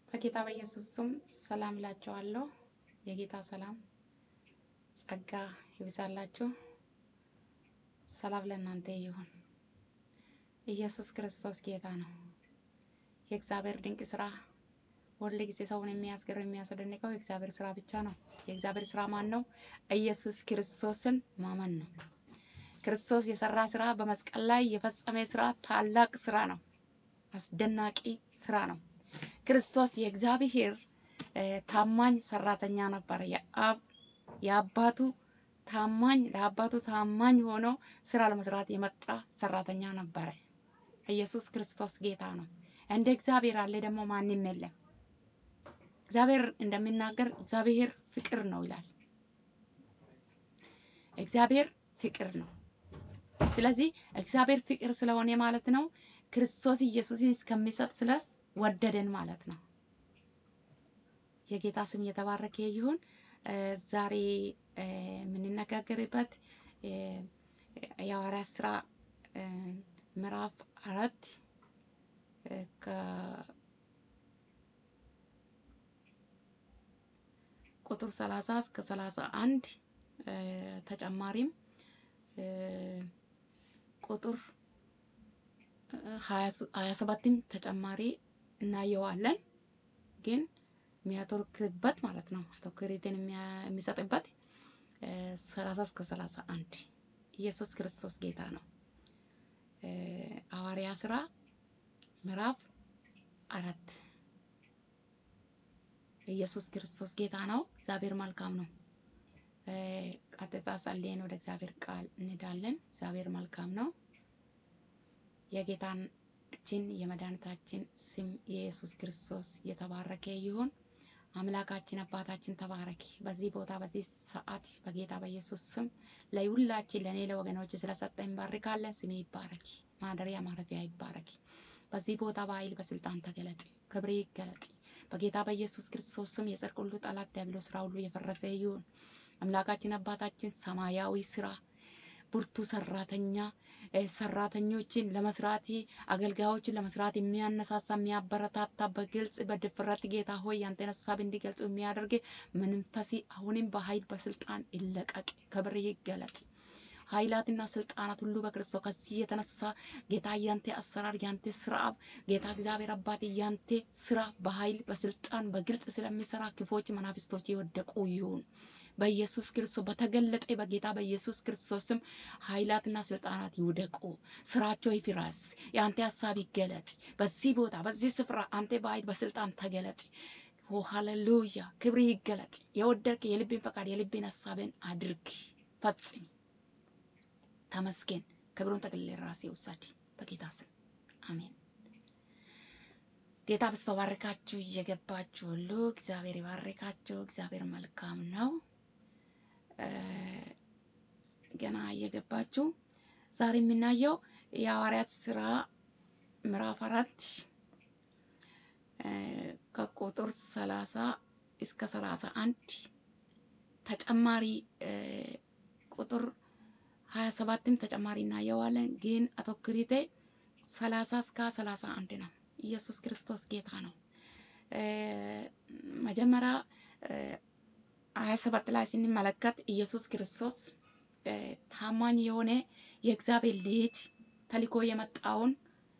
በጌታ በኢየሱስ ስም ሰላም እላችኋለሁ። የጌታ ሰላም ጸጋ ይብዛላችሁ። ሰላም ለእናንተ ይሁን። ኢየሱስ ክርስቶስ ጌታ ነው። የእግዚአብሔር ድንቅ ስራ ሁል ጊዜ ሰውን የሚያስገርም የሚያስደንቀው የእግዚአብሔር ስራ ብቻ ነው። የእግዚአብሔር ስራ ማን ነው? ኢየሱስ ክርስቶስን ማመን ነው። ክርስቶስ የሰራ ስራ በመስቀል ላይ የፈጸመ ስራ ታላቅ ስራ ነው። አስደናቂ ስራ ነው። ክርስቶስ የእግዚአብሔር ታማኝ ሰራተኛ ነበረ። የአብ የአባቱ ታማኝ ለአባቱ ታማኝ ሆኖ ስራ ለመስራት የመጣ ሰራተኛ ነበረ። ኢየሱስ ክርስቶስ ጌታ ነው። እንደ እግዚአብሔር አለ ደግሞ ማንም የለም። እግዚአብሔር እንደሚናገር እግዚአብሔር ፍቅር ነው ይላል። እግዚአብሔር ፍቅር ነው። ስለዚህ እግዚአብሔር ፍቅር ስለሆነ ማለት ነው ክርስቶስ ኢየሱስን እስከሚሰጥ ድረስ ወደደን ማለት ነው። የጌታ ስም የተባረከ ይሁን። ዛሬ የምንነጋገርበት የሐዋርያት ስራ ምዕራፍ አራት ቁጥር ሰላሳ እስከ ሰላሳ አንድ ተጨማሪም ቁጥር ሀያ ሰባትም ተጨማሪ እናየዋለን። ግን የሚያተርክበት ማለት ነው አተኩሪትን የሚሰጥበት ሰላሳ እስከ ሰላሳ አንድ ኢየሱስ ክርስቶስ ጌታ ነው። ሐዋርያ ስራ ምዕራፍ አራት ኢየሱስ ክርስቶስ ጌታ ነው። እግዚአብሔር መልካም ነው። ቀጥታ ጸልየን ወደ እግዚአብሔር ቃል እንሄዳለን። እግዚአብሔር መልካም ነው። የጌታችን የመድኃኒታችን ስም የኢየሱስ ክርስቶስ የተባረከ ይሁን። አምላካችን አባታችን ተባረክ። በዚህ ቦታ በዚህ ሰዓት በጌታ በኢየሱስ ስም ለሁላችን ለእኔ ለወገኖች ስለሰጠኝ እንባርካለን። ስሜ ይባረክ፣ ማደሪያ ማረፊያ ይባረክ። በዚህ ቦታ በኃይል በስልጣን ተገለጥ፣ ክብሬ ይገለጥ። በጌታ በኢየሱስ ክርስቶስ ስም የጽድቅ ሁሉ ጠላት ዲያብሎስ ስራ ሁሉ የፈረሰ ይሁን። አምላካችን አባታችን ሰማያዊ ስራ ብርቱ ሰራተኛ ሰራተኞችን ለመስራት አገልጋዮችን ለመስራት የሚያነሳሳ የሚያበረታታ በግልጽ በድፍረት ጌታ ሆይ ያንተን ሀሳብ እንዲገልጹ የሚያደርግ መንፈስ አሁንም በኃይል በስልጣን ይለቀቅ፣ ክብር ይገለጥ። ኃይላትና ስልጣናት ሁሉ በክርስቶስ ከዚህ የተነሳ ጌታ ያንተ አሰራር ያንተ ስራ ጌታ እግዚአብሔር አባት ያንተ ስራ በኃይል በስልጣን በግልጽ ስለሚሰራ ክፎች መናፍስቶች የወደቁ ይሁን። በኢየሱስ ክርስቶስ በተገለጠ በጌታ በኢየሱስ ክርስቶስም ኃይላትና ስልጣናት ይውደቁ፣ ስራቸው ይፍረስ፣ የአንተ ሀሳብ ይገለጥ። በዚህ ቦታ በዚህ ስፍራ አንተ በኃይል በስልጣን ተገለጥ። ኦ ሃሌሉያ፣ ክብር ይገለጥ። የወደድክ የልብን ፈቃድ የልብን ሀሳብን አድርግ፣ ፈጽም። ተመስገን። ክብሩን ጠቅልል ራሴ ውሰድ፣ በጌታ ስም አሜን። ጌታ በስተባረካችሁ እየገባችሁ ሁሉ እግዚአብሔር ይባርካችሁ። እግዚአብሔር መልካም ነው። ገና እየገባችሁ ዛሬ የምናየው የሐዋርያት ስራ ምዕራፍ አራት ከቁጥር ሰላሳ እስከ ሰላሳ አንድ ተጨማሪ ቁጥር ሀያ ሰባትም ተጨማሪ እናየዋለን። ግን አተኩሪቴ ሰላሳ እስከ ሰላሳ አንድ ነው። ኢየሱስ ክርስቶስ ጌታ ነው። መጀመሪያ ሀያ ሰባት ላይ ስንመለከት ኢየሱስ ክርስቶስ ታማኝ የሆነ የእግዚአብሔር ልጅ ተልኮ የመጣውን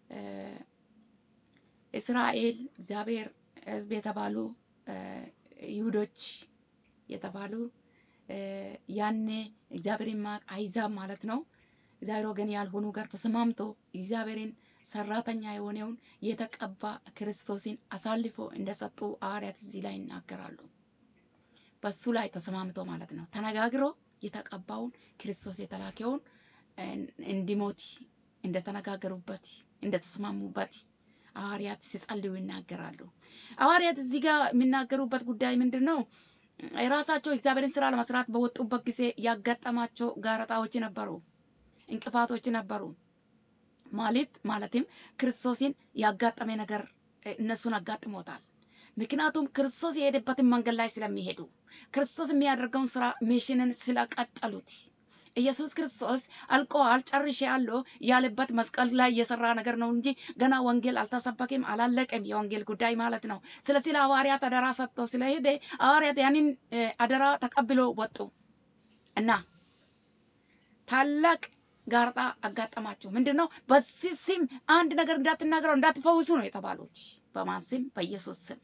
እስራኤል እግዚአብሔር ሕዝብ የተባሉ ይሁዶች የተባሉ ያኔ እግዚአብሔር ማቅ አይዛብ ማለት ነው። እግዚአብሔር ወገን ያልሆኑ ጋር ተስማምቶ እግዚአብሔርን ሰራተኛ የሆነውን የተቀባ ክርስቶስን አሳልፎ እንደሰጡ ሐዋርያት እዚህ ላይ ይናገራሉ። በሱ ላይ ተስማምቶ ማለት ነው ተነጋግሮ የተቀባውን ክርስቶስ የተላከውን እንዲሞት እንደተነጋገሩበት እንደተስማሙበት ሐዋርያት ሲጸልዩ ይናገራሉ። ሐዋርያት እዚህ ጋር የሚናገሩበት ጉዳይ ምንድን ነው? የራሳቸው እግዚአብሔርን ስራ ለመስራት በወጡበት ጊዜ ያጋጠማቸው ጋረጣዎች ነበሩ፣ እንቅፋቶች ነበሩ። ማለት ማለትም ክርስቶስን ያጋጠመ ነገር እነሱን አጋጥሞታል። ምክንያቱም ክርስቶስ የሄደበትን መንገድ ላይ ስለሚሄዱ ክርስቶስ የሚያደርገውን ስራ ሚሽንን ስለቀጠሉት ኢየሱስ ክርስቶስ አልቆአል ጨርሼአለሁ ያለበት መስቀል ላይ የሰራ ነገር ነው እንጂ ገና ወንጌል አልተሰበከም፣ አላለቀም የወንጌል ጉዳይ ማለት ነው። ስለዚህ ለሐዋርያት አደራ ሰጥቶ ስለሄደ ሐዋርያት ያንን እ፣ አደራ ተቀብሎ ወጡ እና ታላቅ ጋርጣ አጋጠማቸው። ምንድን ነው? በዚህ ስም አንድ ነገር እንዳትናገረው እንዳትፈውሱ ነው የተባሉት። በማን ስም? በኢየሱስ ስም።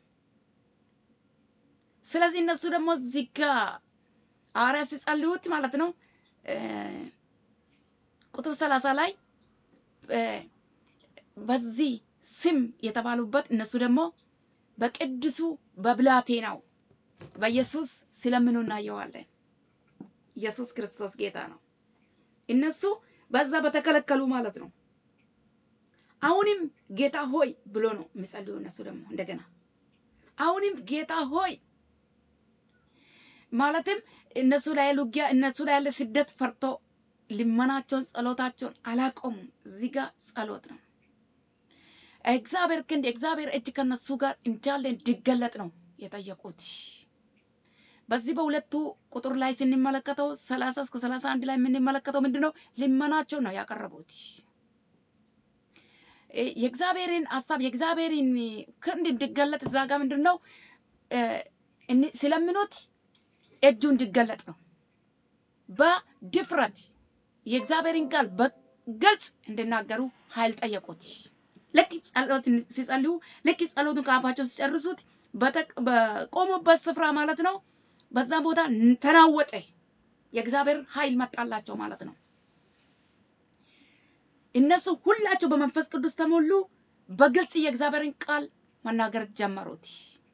ስለዚህ እነሱ ደግሞ እዚህ ጋ ሐዋርያት ሲጸልዩት ማለት ነው እ፣ ቁጥር ሰላሳ ላይ እ፣ በዚህ ስም የተባሉበት እነሱ ደግሞ በቅዱሱ በብላቴናው በኢየሱስ ሲለምኑ እናየዋለን። ኢየሱስ ክርስቶስ ጌታ ነው። እነሱ በዛ በተከለከሉ ማለት ነው። አሁንም ጌታ ሆይ ብሎ ነው የሚጸልዩ። እነሱ ደግሞ እንደገና አሁንም ጌታ ሆይ ማለትም እነሱ ላይ ያለ ውጊያ እነሱ ላይ ያለ ስደት ፈርቶ ልመናቸውን ጸሎታቸውን አላቆሙም። እዚህ ጋር ጸሎት ነው። እግዚአብሔር ክንድ እግዚአብሔር እጅ ከነሱ ጋር እንዳለ እንዲገለጥ ነው የጠየቁት። በዚህ በሁለቱ ቁጥር ላይ ስንመለከተው ሰላሳ እስከ ሰላሳ አንድ ላይ የምንመለከተው ምንድን ነው? ልመናቸው ነው ያቀረቡት። እ፣ የእግዚአብሔርን ሀሳብ የእግዚአብሔርን ክንድ እንዲገለጥ እዛ ጋር ምንድን ነው እ፣ እኒ- ሲለምኑት እጁ እንዲገለጥ ነው። በድፍረት የእግዚአብሔርን ቃል በግልጽ እንዲናገሩ ኃይል ጠየቁት። ልክ ጸሎት ሲጸልዩ ልክ ጸሎቱን ከአፋቸው ሲጨርሱት በተቅ- በቆሙበት ስፍራ ማለት ነው በዛ ቦታ ተናወጠ። የእግዚአብሔር ኃይል መጣላቸው ማለት ነው። እነሱ ሁላቸው በመንፈስ ቅዱስ ተሞሉ። በግልጽ የእግዚአብሔርን ቃል መናገር ጀመሩት።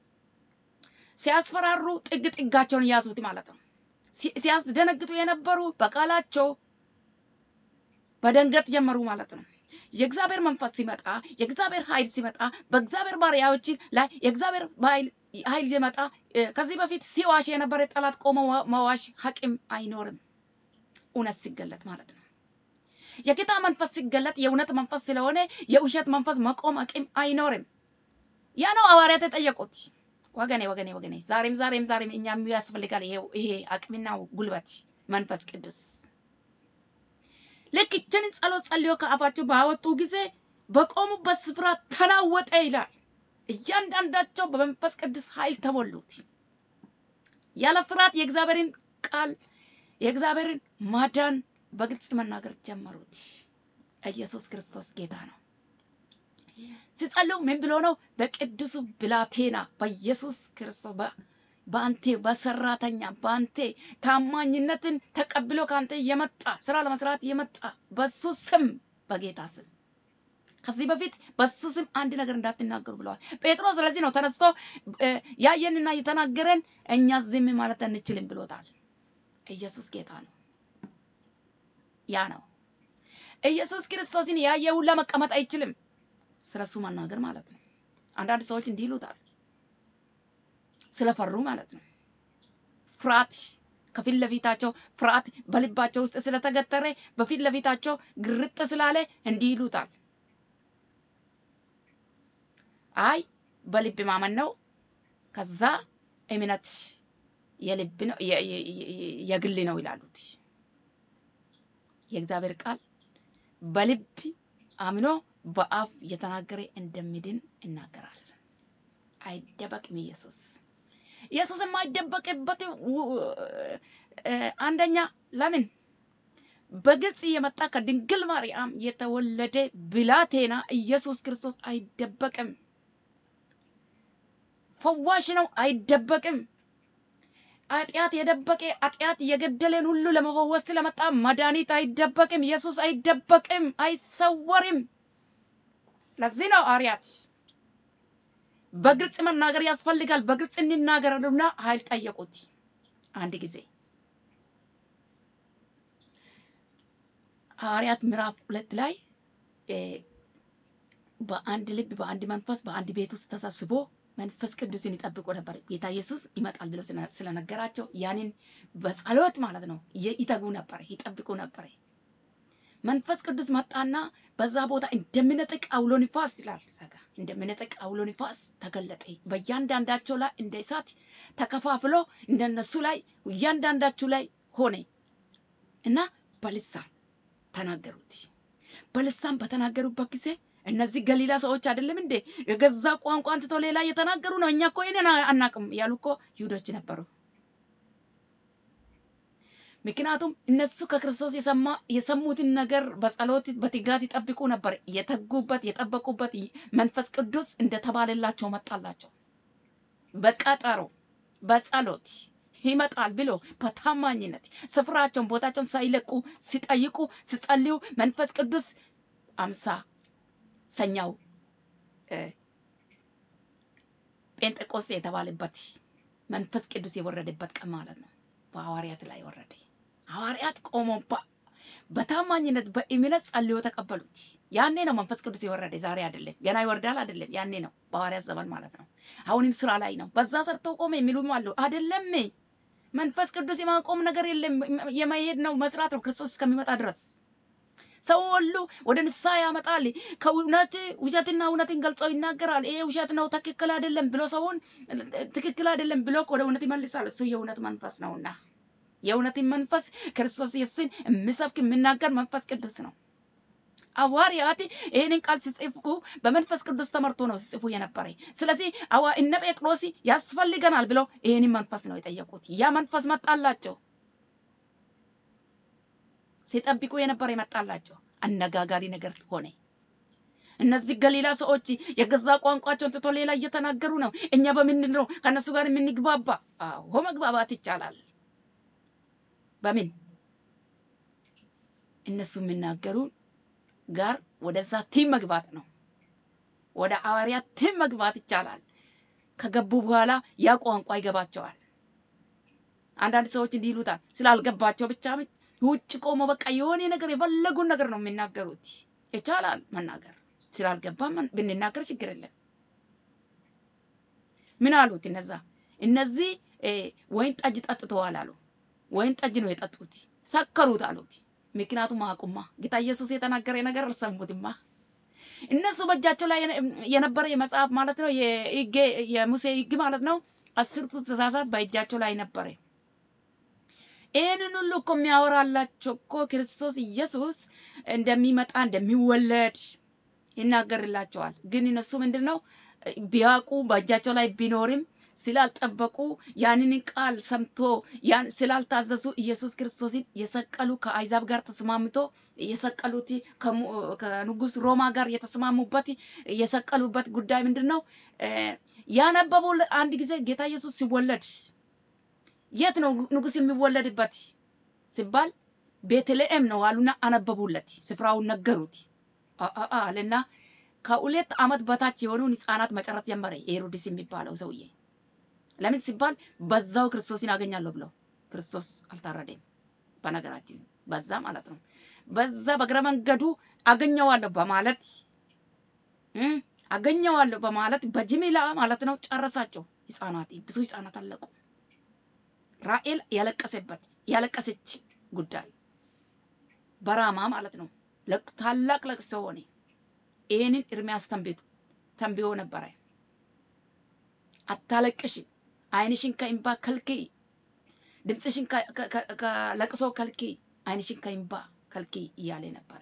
ሲያስፈራሩ ጥግ ጥጋቸውን ያዙት ማለት ነው። ሲ- ሲያስደነግጡ የነበሩ በቃላቸው በደንገጥ ጀመሩ ማለት ነው። የእግዚአብሔር መንፈስ ሲመጣ የእግዚአብሔር ኃይል ሲመጣ በእግዚአብሔር ባሪያዎች ላይ የእግዚአብሔር ኃይል ኃይል ሲመጣ እ፣ ከዚህ በፊት ሲዋሽ የነበረ ጠላት ቆሞ ዋ- መዋሽ ሐቂም አይኖርም። እውነት ሲገለጥ ማለት ነው። የጌታ መንፈስ ሲገለጥ የእውነት መንፈስ ስለሆነ የውሸት መንፈስ መቆም አቂም አይኖርም። ያ ነው ሐዋርያት የጠየቁት። ወገኔ ወገኔ ወገኔ ዛሬም ዛሬም ዛሬም እኛም ያስፈልጋል ይሄ ይሄ አቅምና ጉልበት መንፈስ ቅዱስ ልክ ይችን ጸሎት ጸልዮ ከአፋቸው ባወጡ ጊዜ በቆሙበት ስፍራ ተናወጠ ይላል። እያንዳንዳቸው በመንፈስ ቅዱስ ኃይል ተሞሉት። ያለ ፍርሃት የእግዚአብሔርን ቃል የእግዚአብሔርን ማዳን በግልጽ መናገር ጀመሩት። ኢየሱስ ክርስቶስ ጌታ ነው። ሲጸልዩ ምን ብሎ ነው? በቅዱሱ ብላቴና በኢየሱስ ክርስቶስ በ- በአንቴ በሰራተኛ በአንቴ ታማኝነትን ተቀብሎ ከአንተ የመጣ ስራ ለመስራት የመጣ በሱ ስም በጌታ ስም ከዚህ በፊት በሱ ስም አንድ ነገር እንዳትናገሩ ብለዋል ጴጥሮስ። ስለዚህ ነው ተነስቶ እ፣ ያየንና የተናገረን እኛ ዝም ማለት አንችልም ብሎታል። ኢየሱስ ጌታ ነው። ያ ነው ኢየሱስ ክርስቶስን ያየ ሁላ መቀመጥ አይችልም። ስለሱ መናገር ማለት ነው። አንዳንድ ሰዎች እንዲህ ይሉታል ስለፈሩ ማለት ነው። ፍርሃት ከፊት ለፊታቸው ፍርሃት በልባቸው ውስጥ ስለተገተረ በፊት ለፊታቸው ግርጥ ስላለ እንዲህ ይሉታል። አይ በልብ ማመን ነው፣ ከዛ እምነት የልብ ነው የ- የ- የ- የግል ነው ይላሉት። የእግዚአብሔር ቃል በልብ አምኖ በአፍ የተናገረ እንደሚድን ይናገራል። አይደበቅም ኢየሱስ ኢየሱስ የማይደበቅበት ው- እ፣ አንደኛ ለምን በግልጽ የመጣ ከድንግል ማርያም የተወለደ ብላቴና ኢየሱስ ክርስቶስ አይደበቅም። ፈዋሽ ነው፣ አይደበቅም። ኃጢአት የደበቀ ኃጢአት የገደለን ሁሉ ለመፈወስ ስለመጣ መድኃኒት አይደበቅም። ኢየሱስ አይደበቅም፣ አይሰወርም። ለዚህ ነው ሐዋርያት በግልጽ መናገር ያስፈልጋል። በግልጽ እንናገርና ኃይል ጠየቁት። አንድ ጊዜ ሐዋርያት ምዕራፍ ሁለት ላይ እ፣ በአንድ ልብ በአንድ መንፈስ በአንድ ቤት ውስጥ ተሰብስቦ መንፈስ ቅዱስን ይጠብቁ ነበር። ጌታ ኢየሱስ ይመጣል ብሎ ስለ- ስለነገራቸው ያንን በጸሎት ማለት ነው የ- ይተጉ ነበር፣ ይጠብቁ ነበር። መንፈስ ቅዱስ መጣና በዛ ቦታ እንደሚነጥቅ አውሎ ንፋስ ይላል ሰጋ እንደሚነጥቅ አውሎ ንፋስ ተገለጠ። በእያንዳንዳቸው ላይ እንደ እሳት ተከፋፍሎ እንደነሱ ላይ እያንዳንዳችሁ ላይ ሆነ እና በልሳን ተናገሩት። በልሳን በተናገሩበት ጊዜ እነዚህ ገሊላ ሰዎች አይደለም እንዴ የገዛ ቋንቋን ትቶ ሌላ እየተናገሩ ነው። እኛ እኮ ይሄንን አናቅም ያሉ እኮ ይሁዶች ነበሩ። ምክንያቱም እነሱ ከክርስቶስ የሰማ የሰሙትን ነገር በጸሎት በትጋት ይጠብቁ ነበር። የተጉበት የጠበቁበት መንፈስ ቅዱስ እንደተባለላቸው መጣላቸው። በቀጠሮ በጸሎት ይመጣል ብሎ በታማኝነት ስፍራቸውን ቦታቸውን ሳይለቁ ሲጠይቁ ሲጸልዩ መንፈስ ቅዱስ አምሳ ሰኛው ጴንጤቆስጤ የተባለበት መንፈስ ቅዱስ የወረደበት ቀን ማለት ነው። በሐዋርያት ላይ ወረደ። ሐዋርያት ቆሞ በታማኝነት በእምነት ጸልዮ ተቀበሉት። ያኔ ነው መንፈስ ቅዱስ የወረደ፣ ዛሬ አይደለም። ገና ይወርዳል አይደለም፣ ያኔ ነው በሐዋርያት ዘመን ማለት ነው። አሁንም ስራ ላይ ነው። በዛ ሰርተው ቆመ የሚሉም አሉ። አይደለም መንፈስ ቅዱስ የማቆም ነገር የለም፣ የመሄድ ነው መስራት ነው ክርስቶስ እስከሚመጣ ድረስ ሰው ሁሉ ወደ ንስሐ ያመጣል። ከእውነት ውሸትና እውነትን ገልጸው ይናገራል። ይሄ ውሸት ነው ትክክል አይደለም ብሎ ሰውን ትክክል አይደለም ብሎ ወደ እውነት ይመልሳል። እሱ የእውነት መንፈስ ነውና የእውነትን መንፈስ ክርስቶስ ኢየሱስን የሚሰብክ የሚናገር መንፈስ ቅዱስ ነው። ሐዋርያት ይህንን ቃል ሲጽፉ በመንፈስ ቅዱስ ተመርቶ ነው ሲጽፉ የነበረ። ስለዚህ አዋ እነ ጴጥሮስ ያስፈልገናል ብለው ይህንን መንፈስ ነው የጠየቁት። ያ መንፈስ መጣላቸው። ሲጠብቁ የነበረ ይመጣላቸው። አነጋጋሪ ነገር ሆነ። እነዚህ ገሊላ ሰዎች የገዛ ቋንቋቸውን ትቶ ሌላ እየተናገሩ ነው። እኛ በምንድን ነው ከእነሱ ጋር የምንግባባ? አዎ መግባባት ይቻላል። በምን እነሱ የሚናገሩ ጋር ወደዛ ቲም መግባት ነው። ወደ ሐዋርያት ቲም መግባት ይቻላል። ከገቡ በኋላ ያ ቋንቋ ይገባቸዋል። አንዳንድ ሰዎች እንዲህ ይሉታል ስላልገባቸው ብቻ ውጭ ቆሞ በቃ የሆነ ነገር የፈለጉን ነገር ነው የሚናገሩት። ይቻላል መናገር ስላልገባ ብንናገር ችግር የለም። ምን አሉት እነዛ እነዚህ ወይን ጠጅ ጠጥተዋል አሉ። ወይን ጠጅ ነው የጠጡት፣ ሰከሩት አሉት። ምክንያቱም አቁማ ጌታ ኢየሱስ የተናገረ ነገር አልሰሙትማ። እነሱ በእጃቸው ላይ የነበረ የመጽሐፍ ማለት ነው የሙሴ ሕግ ማለት ነው አስርቱ ትእዛዛት በእጃቸው ላይ ነበረ። ይህንን ሁሉ እኮ የሚያወራላቸው እኮ ክርስቶስ ኢየሱስ እንደሚመጣ እንደሚወለድ ይናገርላቸዋል። ግን እነሱ ምንድን ነው ቢያውቁ በእጃቸው ላይ ቢኖርም ስላልጠበቁ ያንን ቃል ሰምቶ ያን ስላልታዘዙ ኢየሱስ ክርስቶስን የሰቀሉ ከአይዛብ ጋር ተስማምቶ የሰቀሉት ከንጉስ ሮማ ጋር የተስማሙበት የሰቀሉበት ጉዳይ ምንድን ነው? ያነበቡ አንድ ጊዜ ጌታ ኢየሱስ ሲወለድ የት ነው ንጉስ የሚወለድበት ሲባል ቤተልሔም ነው አሉና አነበቡለት። ስፍራውን ነገሩት አለና ከሁለት ዓመት በታች የሆኑን ህፃናት መጨረስ ጀመረ። ሄሮድስ የሚባለው ሰውዬ ለምን ሲባል በዛው ክርስቶስን ያገኛለሁ ብለው ክርስቶስ አልታረደም። በነገራችን በዛ ማለት ነው በዛ በእግረ መንገዱ አገኘዋለሁ በማለት አገኘዋለሁ በማለት በጅምላ ማለት ነው ጨረሳቸው። ህፃናት ብዙ ህፃናት አለቁ። ራኤል ያለቀሰበት ያለቀሰች ጉዳይ በራማ ማለት ነው ታላቅ ለቅሶ ሆነ። ይህንን ኤርምያስ ተንብዮ ነበረ። አታለቅሽ፣ ዓይንሽን ከእንባ ከልክይ፣ ድምፅሽን ከለቅሶ ከልክይ፣ ዓይንሽን ከእንባ ከልክይ እያለ ነበረ።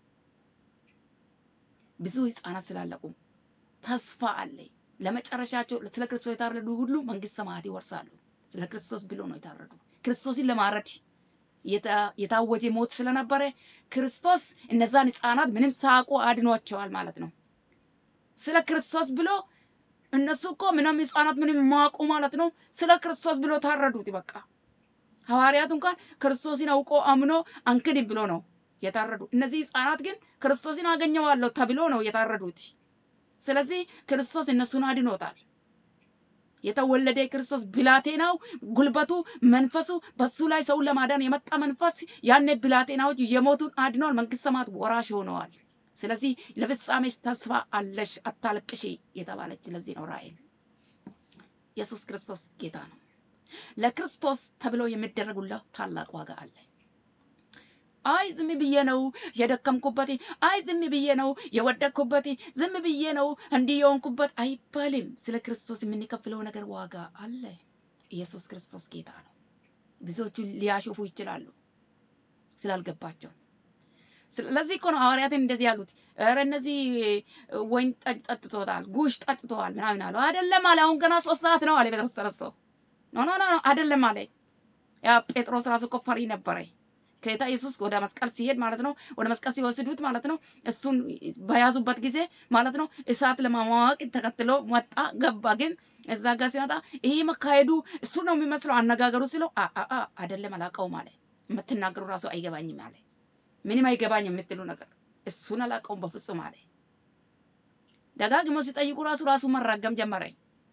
ብዙ ህፃናት ስላለቁ ተስፋ አለ። ለመጨረሻቸው ስለ ክርስቶስ የታረዱ ሁሉ መንግስት ሰማያት ይወርሳሉ። ስለ ክርስቶስ ብሎ ነው የታረዱ። ክርስቶስን ለማረድ የታወጀ ሞት ስለነበረ ክርስቶስ እነዛን ህፃናት ምንም ሳያውቁ አድኗቸዋል ማለት ነው። ስለ ክርስቶስ ብሎ እነሱ እኮ ምንም ህፃናት ምንም ማቁ ማለት ነው። ስለ ክርስቶስ ብሎ ታረዱት። በቃ ሐዋርያት እንኳን ክርስቶስን አውቆ አምኖ አንክድም ብሎ ነው የታረዱ። እነዚህ ህፃናት ግን ክርስቶስን አገኘዋለሁ ተብሎ ነው የታረዱት። ስለዚህ ክርስቶስ እነሱን አድኖታል። የተወለደ ክርስቶስ ብላቴናው ጉልበቱ መንፈሱ በሱ ላይ ሰውን ለማዳን የመጣ መንፈስ ያኔ ብላቴናዎች የሞቱን አድነዋል፣ መንግስት ሰማያት ወራሽ ሆነዋል። ስለዚህ ለፍጻሜሽ ተስፋ አለሽ አታልቅሺ የተባለች ለዚህ ነው ራእይን ኢየሱስ ክርስቶስ ጌታ ነው። ለክርስቶስ ተብሎ የሚደረጉላ ታላቅ ዋጋ አለ። አይ ዝም ብዬ ነው የደከምኩበት፣ አይ ዝም ብዬ ነው የወደቅኩበት፣ ዝም ብዬ ነው እንዲህ የሆንኩበት አይባልም። ስለ ክርስቶስ የምንከፍለው ነገር ዋጋ አለ። ኢየሱስ ክርስቶስ ጌታ ነው። ብዙዎቹ ሊያሾፉ ይችላሉ። ስላልገባቸው። ስለዚህ እኮ ነው ሐዋርያትን እንደዚህ ያሉት። ኧረ እነዚህ ወይን ጠጅ ጠጥቶታል፣ ጉሽ ጠጥተዋል ምናምን አለው። አይደለም አለ። አሁን ገና ሶስት ሰዓት ነው አለ ጴጥሮስ ተነስቶ። ኖ ኖ ኖ አይደለም አለ። ያ ጴጥሮስ ራሱ እኮ ፈሪ ነበረ። ጌታ ኢየሱስ ወደ መስቀል ሲሄድ ማለት ነው፣ ወደ መስቀል ሲወስዱት ማለት ነው፣ እሱን በያዙበት ጊዜ ማለት ነው እሳት ለማሟቅ ተከትሎ መጣ ገባ። ግን እዛ ጋር ሲመጣ ይሄ መካሄዱ እሱ ነው የሚመስለው አነጋገሩ ሲለው አይደለም አላውቀውም አለ። የምትናገሩ ራሱ አይገባኝም አለ። ምንም አይገባኝ የምትሉ ነገር እሱን አላውቀውም በፍጹም አለ። ደጋግሞ ሲጠይቁ ራሱ ራሱ መራገም ጀመረ።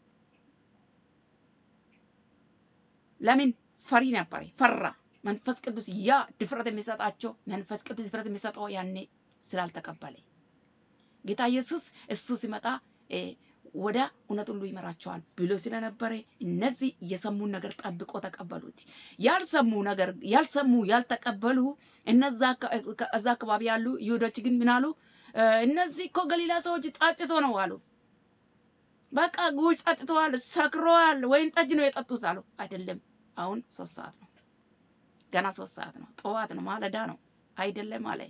ለምን ፈሪ ነበረ፣ ፈራ። መንፈስ ቅዱስ ያ ድፍረት የሚሰጣቸው መንፈስ ቅዱስ ድፍረት የሚሰጠው ያኔ ስላልተቀበለ ጌታ ኢየሱስ እሱ ሲመጣ ወደ እውነት ሁሉ ይመራቸዋል ብሎ ስለነበረ እነዚህ የሰሙን ነገር ጠብቆ ተቀበሉት። ያልሰሙ ነገር ያልሰሙ ያልተቀበሉ እነዛ እዛ አካባቢ ያሉ ይሁዶች ግን ምን አሉ? እነዚህ እኮ ገሊላ ሰዎች ጠጥቶ ነው አሉ። በቃ ጉሽ ጠጥተዋል፣ ሰክረዋል፣ ወይን ጠጅ ነው የጠጡት አሉ። አይደለም አሁን ሶስት ሰዓት ነው ገና ሶስት ሰዓት ነው፣ ጠዋት ነው፣ ማለዳ ነው። አይደለም አለ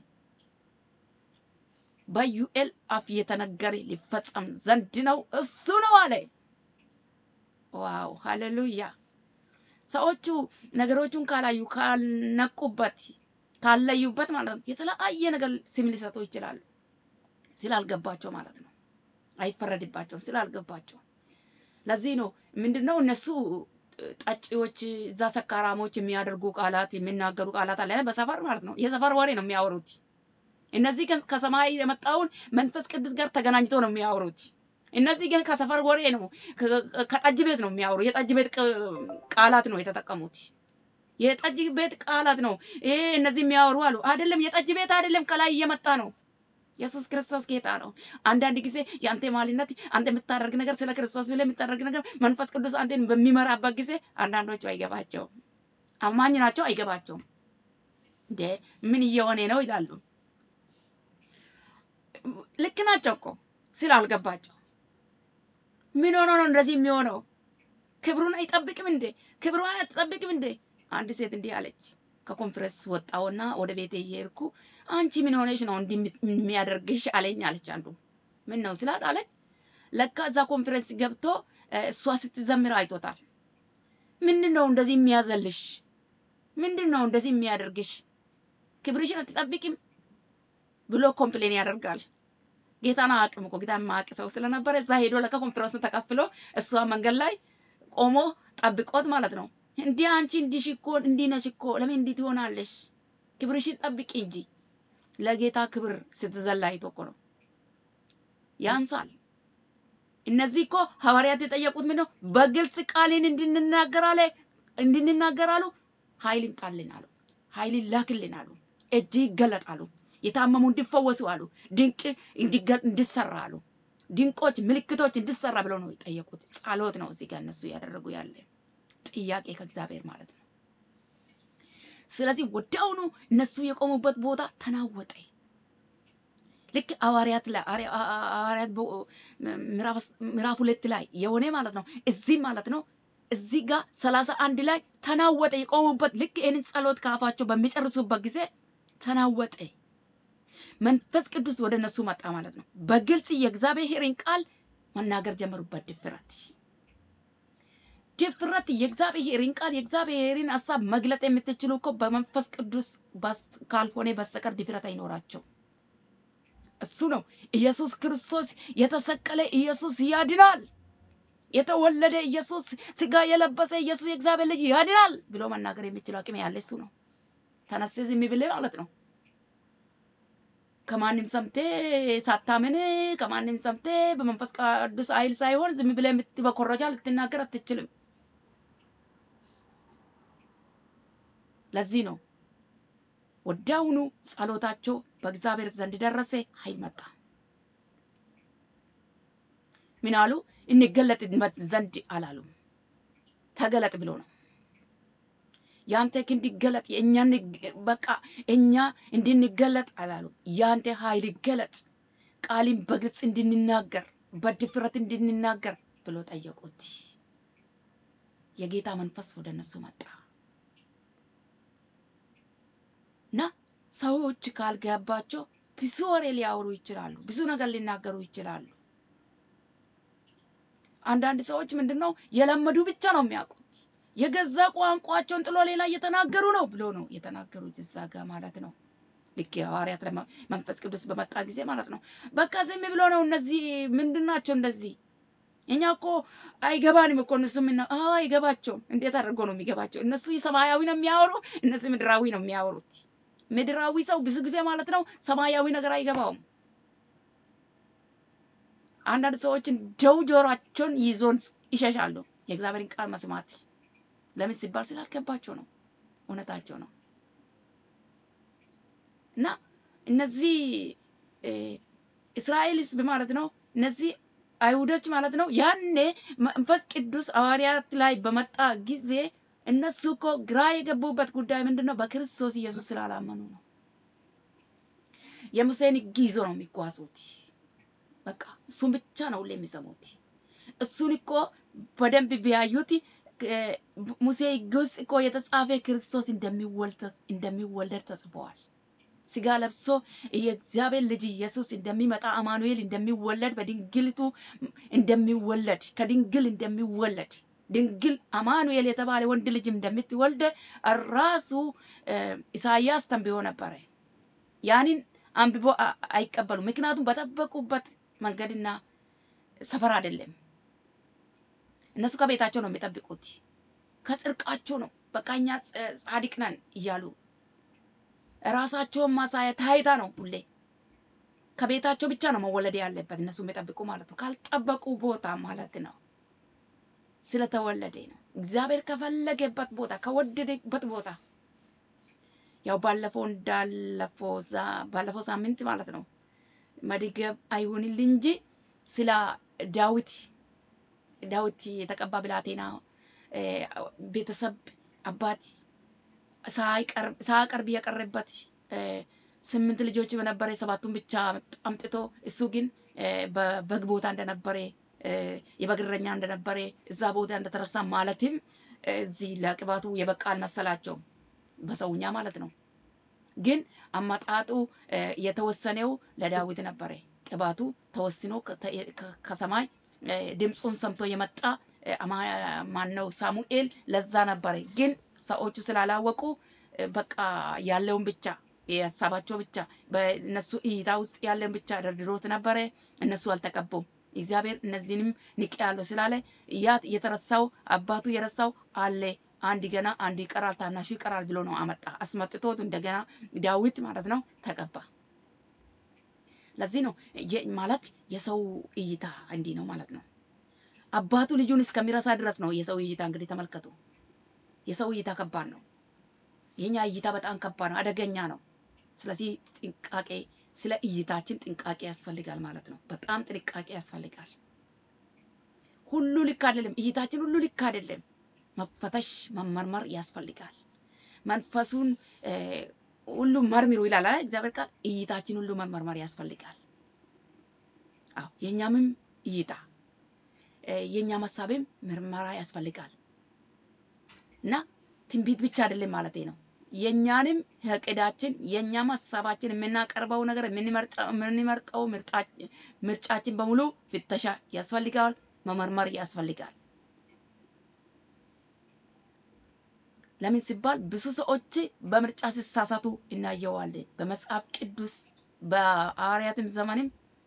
በዩኤል አፍ የተነገረ ሊፈጸም ዘንድ ነው እሱ ነው አለ። ዋው ሃሌሉያ! ሰዎቹ ነገሮቹን ካላዩ ካልነቁበት፣ ካለዩበት ማለት ነው የተለያየ ነገር ስም ሊሰጡ ይችላሉ። ስላልገባቸው ማለት ነው። አይፈረድባቸውም ስላልገባቸው። ለዚህ ነው ምንድነው እነሱ ጠጪዎች እዛ ሰካራሞች የሚያደርጉ ቃላት የሚናገሩ ቃላት አለ በሰፈር ማለት ነው። የሰፈር ወሬ ነው የሚያወሩት። እነዚህ ግን ከሰማይ የመጣውን መንፈስ ቅዱስ ጋር ተገናኝቶ ነው የሚያወሩት። እነዚህ ግን ከሰፈር ወሬ ነው፣ ከጠጅ ቤት ነው የሚያወሩ። የጠጅ ቤት ቃላት ነው የተጠቀሙት። የጠጅ ቤት ቃላት ነው ይሄ እነዚህ የሚያወሩ አሉ። አይደለም የጠጅ ቤት አይደለም፣ ከላይ እየመጣ ነው። ኢየሱስ ክርስቶስ ጌታ ነው። አንዳንድ ጊዜ የአንተ ማሊነት አንተ የምታደርግ ነገር ስለ ክርስቶስ ብለህ የምታደርግ ነገር መንፈስ ቅዱስ አንተን በሚመራበት ጊዜ አንዳንዶቹ አይገባቸውም። አማኝ ናቸው፣ አይገባቸውም። እንደ ምን እየሆነ ነው ይላሉ። ልክ ናቸው እኮ ስላልገባቸው። ምን ሆኖ ነው እንደዚህ የሚሆነው? ክብሩን አይጠብቅም እንዴ? ክብሩን አትጠብቅም እንዴ? አንድ ሴት እንዲህ አለች። ከኮንፈረንስ ወጣውና ወደ ቤቴ እየሄድኩ አንቺ ምን ሆነሽ ነው እንዲህ የሚያደርግሽ አለኝ አለች። አንዱ ምን ነው ስላት አለች ለካ እዛ ኮንፈረንስ ገብቶ እሷ ስትዘምር አይቶታል። ምንድን ነው እንደዚህ የሚያዘልሽ? ምንድን ነው እንደዚህ የሚያደርግሽ? ክብርሽን አትጠብቂም ብሎ ኮምፕሌን ያደርጋል። ጌታን አያውቅም እኮ ጌታን የማያውቅ ሰው ስለነበረ እዛ ሄዶ ለካ ኮንፈረንሱን ተካፍሎ እሷ መንገድ ላይ ቆሞ ጠብቆት ማለት ነው። እንዲህ አንቺ እንዲህ እኮ እንዲህ ነሽ እኮ ለምን እንዲህ ትሆናለሽ? ክብርሽን ጠብቂ እንጂ ለጌታ ክብር ስትዘላ አይቶ እኮ ነው ያንሳል። እነዚህ እኮ ሐዋርያት የጠየቁት ምን ነው? በግልጽ ቃልን እንድንናገር አለ እንድንናገር አሉ። ኃይል ይምጣልን አሉ። ኃይል ይላክልን አሉ። እጅ ይገለጥ አሉ። የታመሙ እንዲፈወሱ አሉ። ድንቅ እንዲሰራ አሉ። ድንቆች ምልክቶች እንዲሰራ ብለው ነው የጠየቁት። ጸሎት ነው እዚህ ጋር እነሱ እያደረጉ ያለ ጥያቄ ከእግዚአብሔር ማለት ነው። ስለዚህ ወዲያውኑ እነሱ የቆሙበት ቦታ ተናወጠ። ልክ ሐዋርያት ላይ ሐዋርያት ምዕራፍ ሁለት ላይ የሆነ ማለት ነው። እዚህ ማለት ነው እዚህ ጋር ሰላሳ አንድ ላይ ተናወጠ። የቆሙበት ልክ ይህንን ጸሎት ከአፋቸው በሚጨርሱበት ጊዜ ተናወጠ። መንፈስ ቅዱስ ወደ እነሱ መጣ ማለት ነው። በግልጽ የእግዚአብሔርን ቃል መናገር ጀመሩበት። ድፍረት ድፍረት የእግዚአብሔርን ቃል የእግዚአብሔርን ሀሳብ መግለጥ የምትችሉ እኮ በመንፈስ ቅዱስ ካልሆነ በስተቀር ድፍረት አይኖራቸው። እሱ ነው ኢየሱስ ክርስቶስ የተሰቀለ ኢየሱስ ያድናል፣ የተወለደ ኢየሱስ ስጋ የለበሰ ኢየሱስ የእግዚአብሔር ልጅ ያድናል ብሎ መናገር የሚችል አቅም ያለ እሱ ነው። ተነስ ዝም ብለህ ማለት ነው ከማንም ሰምቴ ሳታምን ከማንም ሰምቴ በመንፈስ ቅዱስ ኃይል ሳይሆን ዝም ብለህ በኮረጃ ልትናገር አትችልም። ለዚህ ነው ወዲያውኑ ጸሎታቸው በእግዚአብሔር ዘንድ ደረሰ፣ ኃይል መጣ። ምን አሉ? እንገለጥ ዘንድ አላሉም። ተገለጥ ብሎ ነው ያንተ ክንድ ይገለጥ፣ የእኛ በቃ እኛ እንድንገለጥ አላሉም። ያንተ ኃይል ይገለጥ፣ ቃልን በግልጽ እንድንናገር በድፍረት እንድንናገር ብሎ ጠየቁት። የጌታ መንፈስ ወደ እነሱ መጣ። እና ሰዎች ካልገባቸው ብዙ ወሬ ሊያወሩ ይችላሉ፣ ብዙ ነገር ሊናገሩ ይችላሉ። አንዳንድ ሰዎች ምንድን ነው የለመዱ ብቻ ነው የሚያውቁት። የገዛ ቋንቋቸውን ጥሎ ሌላ እየተናገሩ ነው ብሎ ነው የተናገሩት እዛ ጋ ማለት ነው። ልክ የሐዋርያት ለመ- መንፈስ ቅዱስ በመጣ ጊዜ ማለት ነው። በቃ ዝም ብሎ ነው እነዚህ ምንድን ናቸው እንደዚህ እኛ እኮ አይገባንም እኮ እነሱ ምን አዎ አይገባቸውም። እንዴት አድርጎ ነው የሚገባቸው? እነሱ ሰማያዊ ነው የሚያወሩ፣ እነሱ ምድራዊ ነው የሚያወሩት። ምድራዊ ሰው ብዙ ጊዜ ማለት ነው ሰማያዊ ነገር አይገባውም። አንዳንድ ሰዎች እንደው ጆሯቸውን ይዞን ይሸሻሉ የእግዚአብሔርን ቃል መስማት። ለምን ሲባል ስላልገባቸው ነው። እውነታቸው ነው። እና እነዚህ እ፣ እስራኤል ሕዝብ ማለት ነው እነዚህ አይሁዶች ማለት ነው። ያኔ መንፈስ ቅዱስ ሐዋርያት ላይ በመጣ ጊዜ እነሱ እኮ ግራ የገቡበት ጉዳይ ምንድን ነው? በክርስቶስ ኢየሱስ ስላላመኑ ነው። የሙሴን ሕግ ይዞ ነው የሚጓዙት። በቃ እሱን ብቻ ነው ሁሌ የሚሰሙት። እሱን እኮ በደንብ ቢያዩት እ፣ ሙሴ ሕግ ውስጥ እኮ የተጻፈ ክርስቶስ እንደሚወልድ እንደሚወለድ ተጽፈዋል። ስጋ ለብሶ የእግዚአብሔር ልጅ ኢየሱስ እንደሚመጣ አማኑኤል እንደሚወለድ በድንግልቱ እንደሚወለድ ከድንግል እንደሚወለድ ድንግል አማኑኤል የተባለ ወንድ ልጅ እንደምትወልድ ራሱ እ፣ ኢሳያስ ተንብዮ ነበረ። ያንን አንብቦ አ- አይቀበሉም። ምክንያቱም በጠበቁበት መንገድና ሰፈር አይደለም። እነሱ ከቤታቸው ነው የሚጠብቁት፣ ከጽድቃቸው ነው። በቃ እኛ ጸ- ጻድቅ ነን እያሉ ራሳቸውን ማሳያ ታይታ ነው ሁሌ ከቤታቸው ብቻ ነው መወለድ ያለበት እነሱ የሚጠብቁ ማለት ነው። ካልጠበቁ ቦታ ማለት ነው ስለተወለደ ነው። እግዚአብሔር ከፈለገበት ቦታ ከወደደበት ቦታ ያው ባለፈው እንዳለፈው ዛ- ባለፈው ሳምንት ማለት ነው መድገብ አይሁንልኝ እንጂ ስለ ዳዊት ዳዊት የተቀባ ብላቴና እ፣ ቤተሰብ አባት ሳይቀርብ ሳያቀርብ የቀረበት እ፣ ስምንት ልጆች በነበረ ሰባቱን ብቻ አምጥቶ እሱ ግን እ፣ በበግ ቦታ እንደነበረ እ፣ የበግ እረኛ እንደነበረ እዛ ቦታ እንደተረሳ ማለትም እ፣ እዚህ ለቅባቱ የበቃ አልመሰላቸውም በሰውኛ ማለት ነው። ግን አመጣጡ እ፣ የተወሰነው ለዳዊት ነበረ። ቅባቱ ተወስኖ ከተ- ከ- ከሰማይ እ፣ ድምፁን ሰምቶ የመጣ እ፣ አማ- ማነው ሳሙኤል ለዛ ነበረ። ግን ሰዎቹ ስላላወቁ እ፣ በቃ ያለውን ብቻ የሀሳባቸው ብቻ በእነሱ እይታ ውስጥ ያለውን ብቻ ደርድሮት ነበረ። እነሱ አልተቀቡም። እግዚአብሔር እነዚህንም ንቅ ያለው ስላለ ያ የተረሳው አባቱ የረሳው አለ አንድ ገና አንዱ ይቀራል፣ ታናሹ ይቀራል ብሎ ነው አመጣ። አስመጥቶት እንደገና ዳዊት ማለት ነው ተቀባ። ለዚህ ነው የ- ማለት የሰው እይታ እንዲህ ነው ማለት ነው። አባቱ ልጁን እስከሚረሳ ድረስ ነው የሰው እይታ። እንግዲህ ተመልከቱ፣ የሰው እይታ ከባድ ነው። የኛ እይታ በጣም ከባድ ነው፣ አደገኛ ነው። ስለዚህ ጥንቃቄ፣ ስለ እይታችን ጥንቃቄ ያስፈልጋል ማለት ነው። በጣም ጥንቃቄ ያስፈልጋል። ሁሉ ልክ አይደለም፣ እይታችን ሁሉ ልክ አይደለም። መፈተሽ መመርመር ያስፈልጋል። መንፈሱን እ፣ ሁሉ መርምሩ ይላል አይደል እግዚአብሔር ቃል። እይታችን ሁሉ መመርመር ያስፈልጋል። አዎ የኛምም እይታ እ፣ የኛም ሀሳብም ምርመራ ያስፈልጋል እና ትንቢት ብቻ አይደለም ማለቴ ነው። የኛንም እቅዳችን የኛም ሀሳባችን የምናቀርበው ነገር የምንመርጠው የምንመርጠው ምርጣ- ምርጫችን በሙሉ ፍተሻ ያስፈልጋል፣ መመርመር ያስፈልጋል። ለምን ሲባል ብዙ ሰዎች በምርጫ ሲሳሳቱ እናየዋለን። በመጽሐፍ ቅዱስ በሐዋርያትም ዘመንም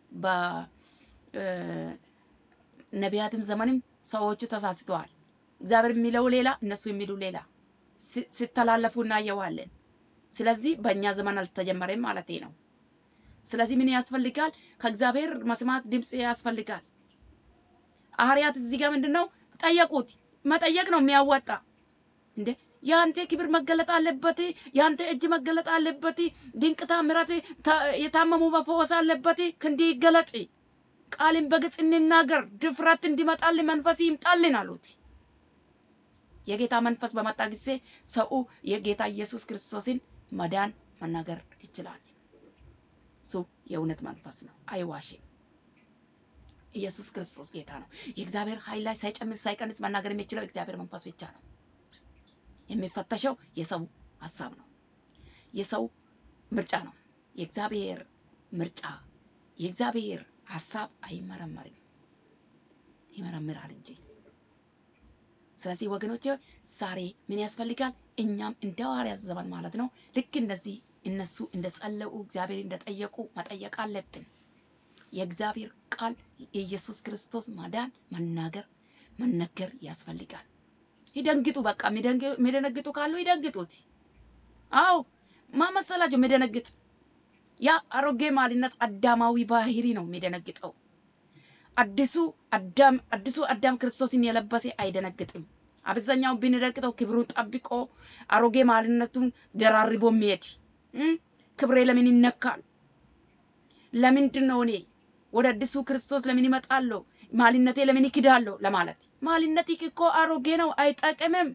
በነቢያትም ዘመንም ሰዎቹ ተሳስተዋል። እግዚአብሔር የሚለው ሌላ፣ እነሱ የሚሉ ሌላ ሲ- ሲተላለፉ እናየዋለን። ስለዚህ በእኛ ዘመን አልተጀመረም ማለቴ ነው። ስለዚህ ምን ያስፈልጋል? ከእግዚአብሔር መስማት ድምፅ ያስፈልጋል። ሐዋርያት እዚህ ጋር ምንድን ነው ጠየቁት። መጠየቅ ነው የሚያዋጣ እንዴ የአንተ ክብር መገለጥ አለበት። የአንተ እጅ መገለጥ አለበት። ድንቅ ታምራት ታ- የታመሙ መፈወስ አለበት። ክንድ ይገለጥ፣ ቃልን በግልጽ እንናገር፣ ድፍረት እንዲመጣልን መንፈስ ይምጣልን አሉት። የጌታ መንፈስ በመጣ ጊዜ ሰው የጌታ ኢየሱስ ክርስቶስን መዳን መናገር ይችላል። እሱ የእውነት መንፈስ ነው፣ አይዋሽም። ኢየሱስ ክርስቶስ ጌታ ነው። የእግዚአብሔር ኃይል ላይ ሳይጨምር ሳይቀንስ መናገር የሚችለው እግዚአብሔር መንፈስ ብቻ ነው። የሚፈተሸው የሰው ሀሳብ ነው። የሰው ምርጫ ነው። የእግዚአብሔር ምርጫ የእግዚአብሔር ሀሳብ አይመረመርም፣ ይመረምራል እንጂ። ስለዚህ ወገኖች ዛሬ ምን ያስፈልጋል? እኛም እንደ ሐዋርያት ዘመን ማለት ነው ልክ እንደዚህ እነሱ እንደጸለዩ እግዚአብሔር እንደጠየቁ መጠየቅ አለብን። የእግዚአብሔር ቃል የኢየሱስ ክርስቶስ ማዳን መናገር መነገር ያስፈልጋል። ይደንግጡ፣ በቃ የሚደነግጡ ካሉ ይደንግጡት። አዎ ማመሰላቸው የሚደነግጥ ያ አሮጌ ማንነት አዳማዊ ባህሪ ነው የሚደነግጠው። አዲሱ አዳም አዲሱ አዳም ክርስቶስን የለበሰ አይደነግጥም። አብዛኛው ቢንደነግጠው ክብሩን ጠብቆ አሮጌ ማንነቱን ደራርቦ የሚሄድ ክብሬ ለምን ይነካል? ለምንድን ነው እኔ ወደ አዲሱ ክርስቶስ ለምን ይመጣለሁ? ማንነቴ ለምን ይክዳለሁ? ለማለት ማንነት እኮ አሮጌ ነው፣ አይጠቅምም።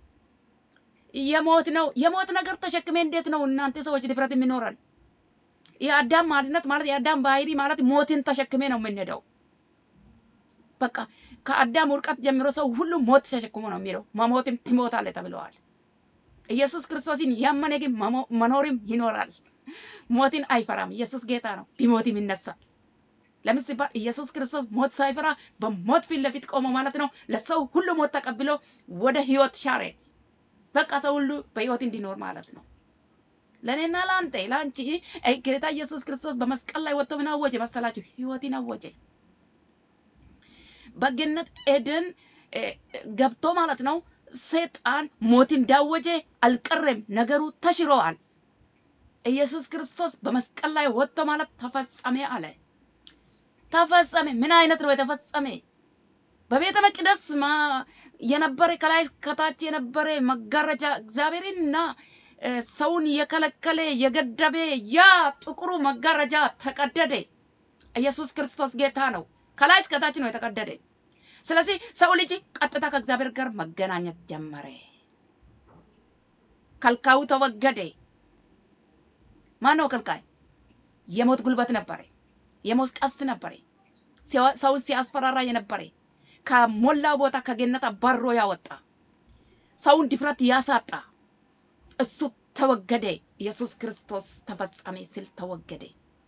የሞት ነው። የሞት ነገር ተሸክሜ እንዴት ነው እናንተ ሰዎች ድፍረት የሚኖረን? የአዳም ማንነት ማለት የአዳም ባህሪ ማለት ሞትን ተሸክሜ ነው የምንሄደው። በቃ ከአዳም ውድቀት ጀምሮ ሰው ሁሉ ሞት ተሸክሞ ነው የሚለው። መሞትም ትሞታለህ ተብለዋል። ኢየሱስ ክርስቶስን ያመነ ግን መኖርም ይኖራል። ሞትን አይፈራም። ኢየሱስ ጌታ ነው። ቢሞትም ይነሳል። ለምን ሲባል ኢየሱስ ክርስቶስ ሞት ሳይፈራ በሞት ፊት ለፊት ቆሞ ማለት ነው ለሰው ሁሉ ሞት ተቀብሎ ወደ ህይወት ሻሬት በቃ ሰው ሁሉ በህይወት እንዲኖር ማለት ነው። ለእኔና ለአንተ ለአንቺ ጌታ ኢየሱስ ክርስቶስ በመስቀል ላይ ወጥቶ ምን አወጀ መሰላችሁ? ህይወትን አወጀ። በገነት ኤደን ገብቶ ማለት ነው ሰይጣን ሞት እንዳወጀ አልቀረም። ነገሩ ተሽሯል። ኢየሱስ ክርስቶስ በመስቀል ላይ ወጥቶ ማለት ተፈጸመ አለ። ተፈጸመ። ምን አይነት ነው የተፈጸመ? በቤተ መቅደስ የነበረ ከላይ ከታች የነበረ መጋረጃ እግዚአብሔርንና ሰውን የከለከለ የገደበ ያ ጥቁሩ መጋረጃ ተቀደደ። ኢየሱስ ክርስቶስ ጌታ ነው። ከላይ እስከታች ነው የተቀደደ። ስለዚህ ሰው ልጅ ቀጥታ ከእግዚአብሔር ጋር መገናኘት ጀመረ። ከልካዩ ተወገደ። ማን ነው ከልካይ? የሞት ጉልበት ነበረ። የሞት ቀስት ነበረ። ሰውን ሲያስፈራራ የነበረ ከሞላው ቦታ ከገነት አባሮ ያወጣ ሰውን ድፍረት ያሳጣ እሱ ተወገደ። ኢየሱስ ክርስቶስ ተፈጸመ ሲል ተወገደ።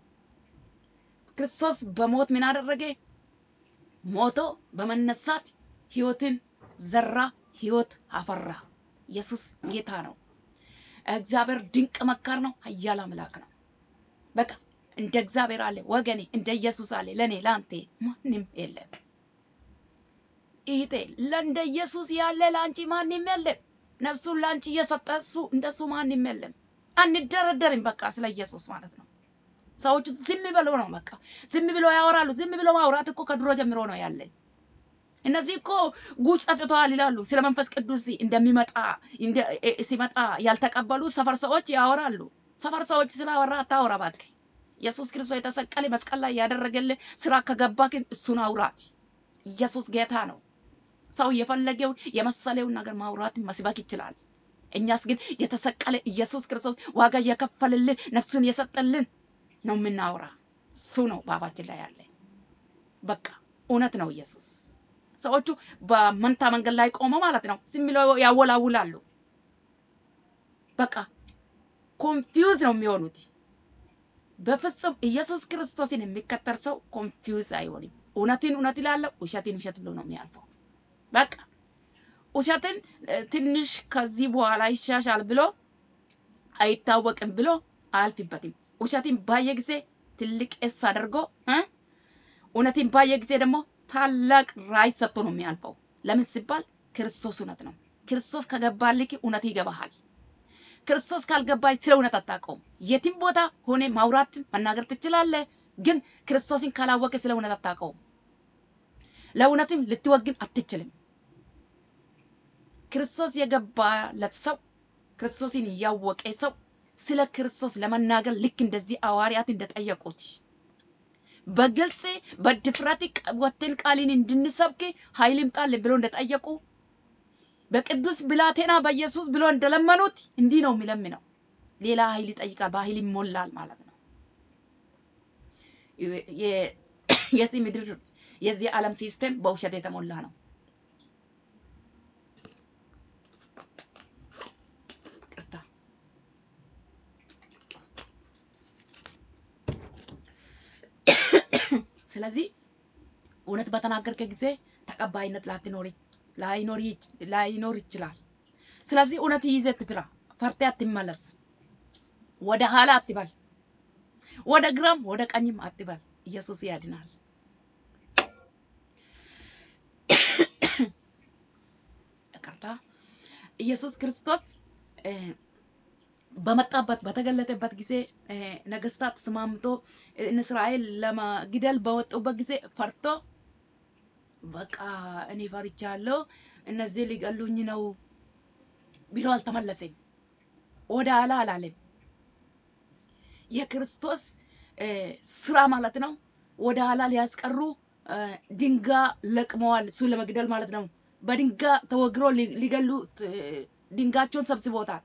ክርስቶስ በሞት ምን አደረገ? ሞቶ በመነሳት ህይወትን ዘራ፣ ህይወት አፈራ። ኢየሱስ ጌታ ነው። እግዚአብሔር ድንቅ መካር ነው፣ ኃያል አምላክ ነው። በቃ እንደ እግዚአብሔር አለ ወገኔ፣ እንደ ኢየሱስ አለ ለኔ ለአንተ ማንም የለም። ይሄ ለእንደ ኢየሱስ ያለ ለአንቺ ማንም የለም። ነፍሱን ለአንቺ እየሰጠ እሱ እንደሱ ማንም የለም። አንደረደርም። በቃ ስለ ኢየሱስ ማለት ነው። ሰዎቹ ዝም ብለው ነው በቃ ዝም ብለው ያወራሉ። ዝም ብለው ማውራት እኮ ከድሮ ጀምሮ ነው ያለ። እነዚህ እኮ ጉጭ ጠጥተዋል ይላሉ። ስለ መንፈስ ቅዱስ እንደሚመጣ ሲመጣ ያልተቀበሉ ሰፈር ሰዎች ያወራሉ። ሰፈር ሰዎች ስላወራ አታወራ እባክህ። ኢየሱስ ክርስቶስ የተሰቀለ መስቀል ላይ ያደረገልህ ስራ ከገባ ግን እሱን አውራት። ኢየሱስ ጌታ ነው። ሰው የፈለገውን የመሰለውን ነገር ማውራት መስበክ ይችላል። እኛስ ግን የተሰቀለ ኢየሱስ ክርስቶስ ዋጋ እየከፈልልን ነፍሱን የሰጠልን ነው የምናወራ። እሱ ነው በአፋችን ላይ ያለ። በቃ እውነት ነው ኢየሱስ። ሰዎቹ በመንታ መንገድ ላይ ቆመው ማለት ነው ዝም ብለው ያወላውላሉ። በቃ ኮንፊውዝ ነው የሚሆኑት። በፍጹም ኢየሱስ ክርስቶስን የሚከተል ሰው ኮንፊውዝ አይሆንም። እውነትን እውነት ይላለው፣ ውሸትን ውሸት ብሎ ነው የሚያልፈው። በቃ ውሸትን ትንሽ ከዚህ በኋላ ይሻሻል ብሎ አይታወቅም ብሎ አያልፍበትም። ውሸትን ባየ ጊዜ ትልቅ ኤስ አድርጎ እውነትን ባየ ጊዜ ደግሞ ታላቅ ራዕይ ሰጥቶ ነው የሚያልፈው። ለምን ሲባል ክርስቶስ እውነት ነው። ክርስቶስ ከገባልክ እውነት ይገባሃል። ክርስቶስ ካልገባይ ስለ እውነት አታውቀውም። የትም ቦታ ሆነ ማውራት መናገር ትችላለህ፣ ግን ክርስቶስን ካላወቀ ስለ እውነት አታውቀውም። ለእውነትም ልትወግን አትችልም። ክርስቶስ የገባለት ሰው ክርስቶስን እያወቀ ሰው ስለ ክርስቶስ ለመናገር ልክ እንደዚህ ሐዋርያት እንደጠየቁት በግልጽ በድፍረት ወጥተን ቃልን እንድንሰብክ ኃይል ይምጣልን ብሎ እንደጠየቁ በቅዱስ ብላቴና በኢየሱስ ብሎ እንደለመኑት እንዲህ ነው የሚለምነው። ሌላ ኃይል ይጠይቃል፣ በኃይል ይሞላል ማለት ነው። የዚህ ምድር የዚህ ዓለም ሲስተም በውሸት የተሞላ ነው። ቅርታ ስለዚህ እውነት በተናገርከ ጊዜ ተቀባይነት ላትኖር ላይኖር ይች- ላይኖር ይችላል። ስለዚህ እውነት ይዘህ ትፍራ፣ ፈርተህ አትመለስ። ወደ ኋላ አትበል፣ ወደ ግራም ወደ ቀኝም አትበል። ኢየሱስ ያድናል። ይቅርታ። ኢየሱስ ክርስቶስ እ፣ በመጣበት በተገለጠበት ጊዜ እ፣ ነገስታት ተስማምቶ እነ እስራኤል ለመግደል በወጡበት ጊዜ ፈርቶ በቃ እኔ ፈርቻለሁ፣ እነዚህ ሊገሉኝ ነው ብሎ አልተመለሰም። ወደ ኋላ አላለም። የክርስቶስ እ፣ ስራ ማለት ነው። ወደ ኋላ ሊያስቀሩ እ፣ ድንጋይ ለቅመዋል፣ እሱ ለመግደል ማለት ነው። በድንጋይ ተወግሮ ሊ- ሊገሉ እ፣ ድንጋቸውን ሰብስቦታል።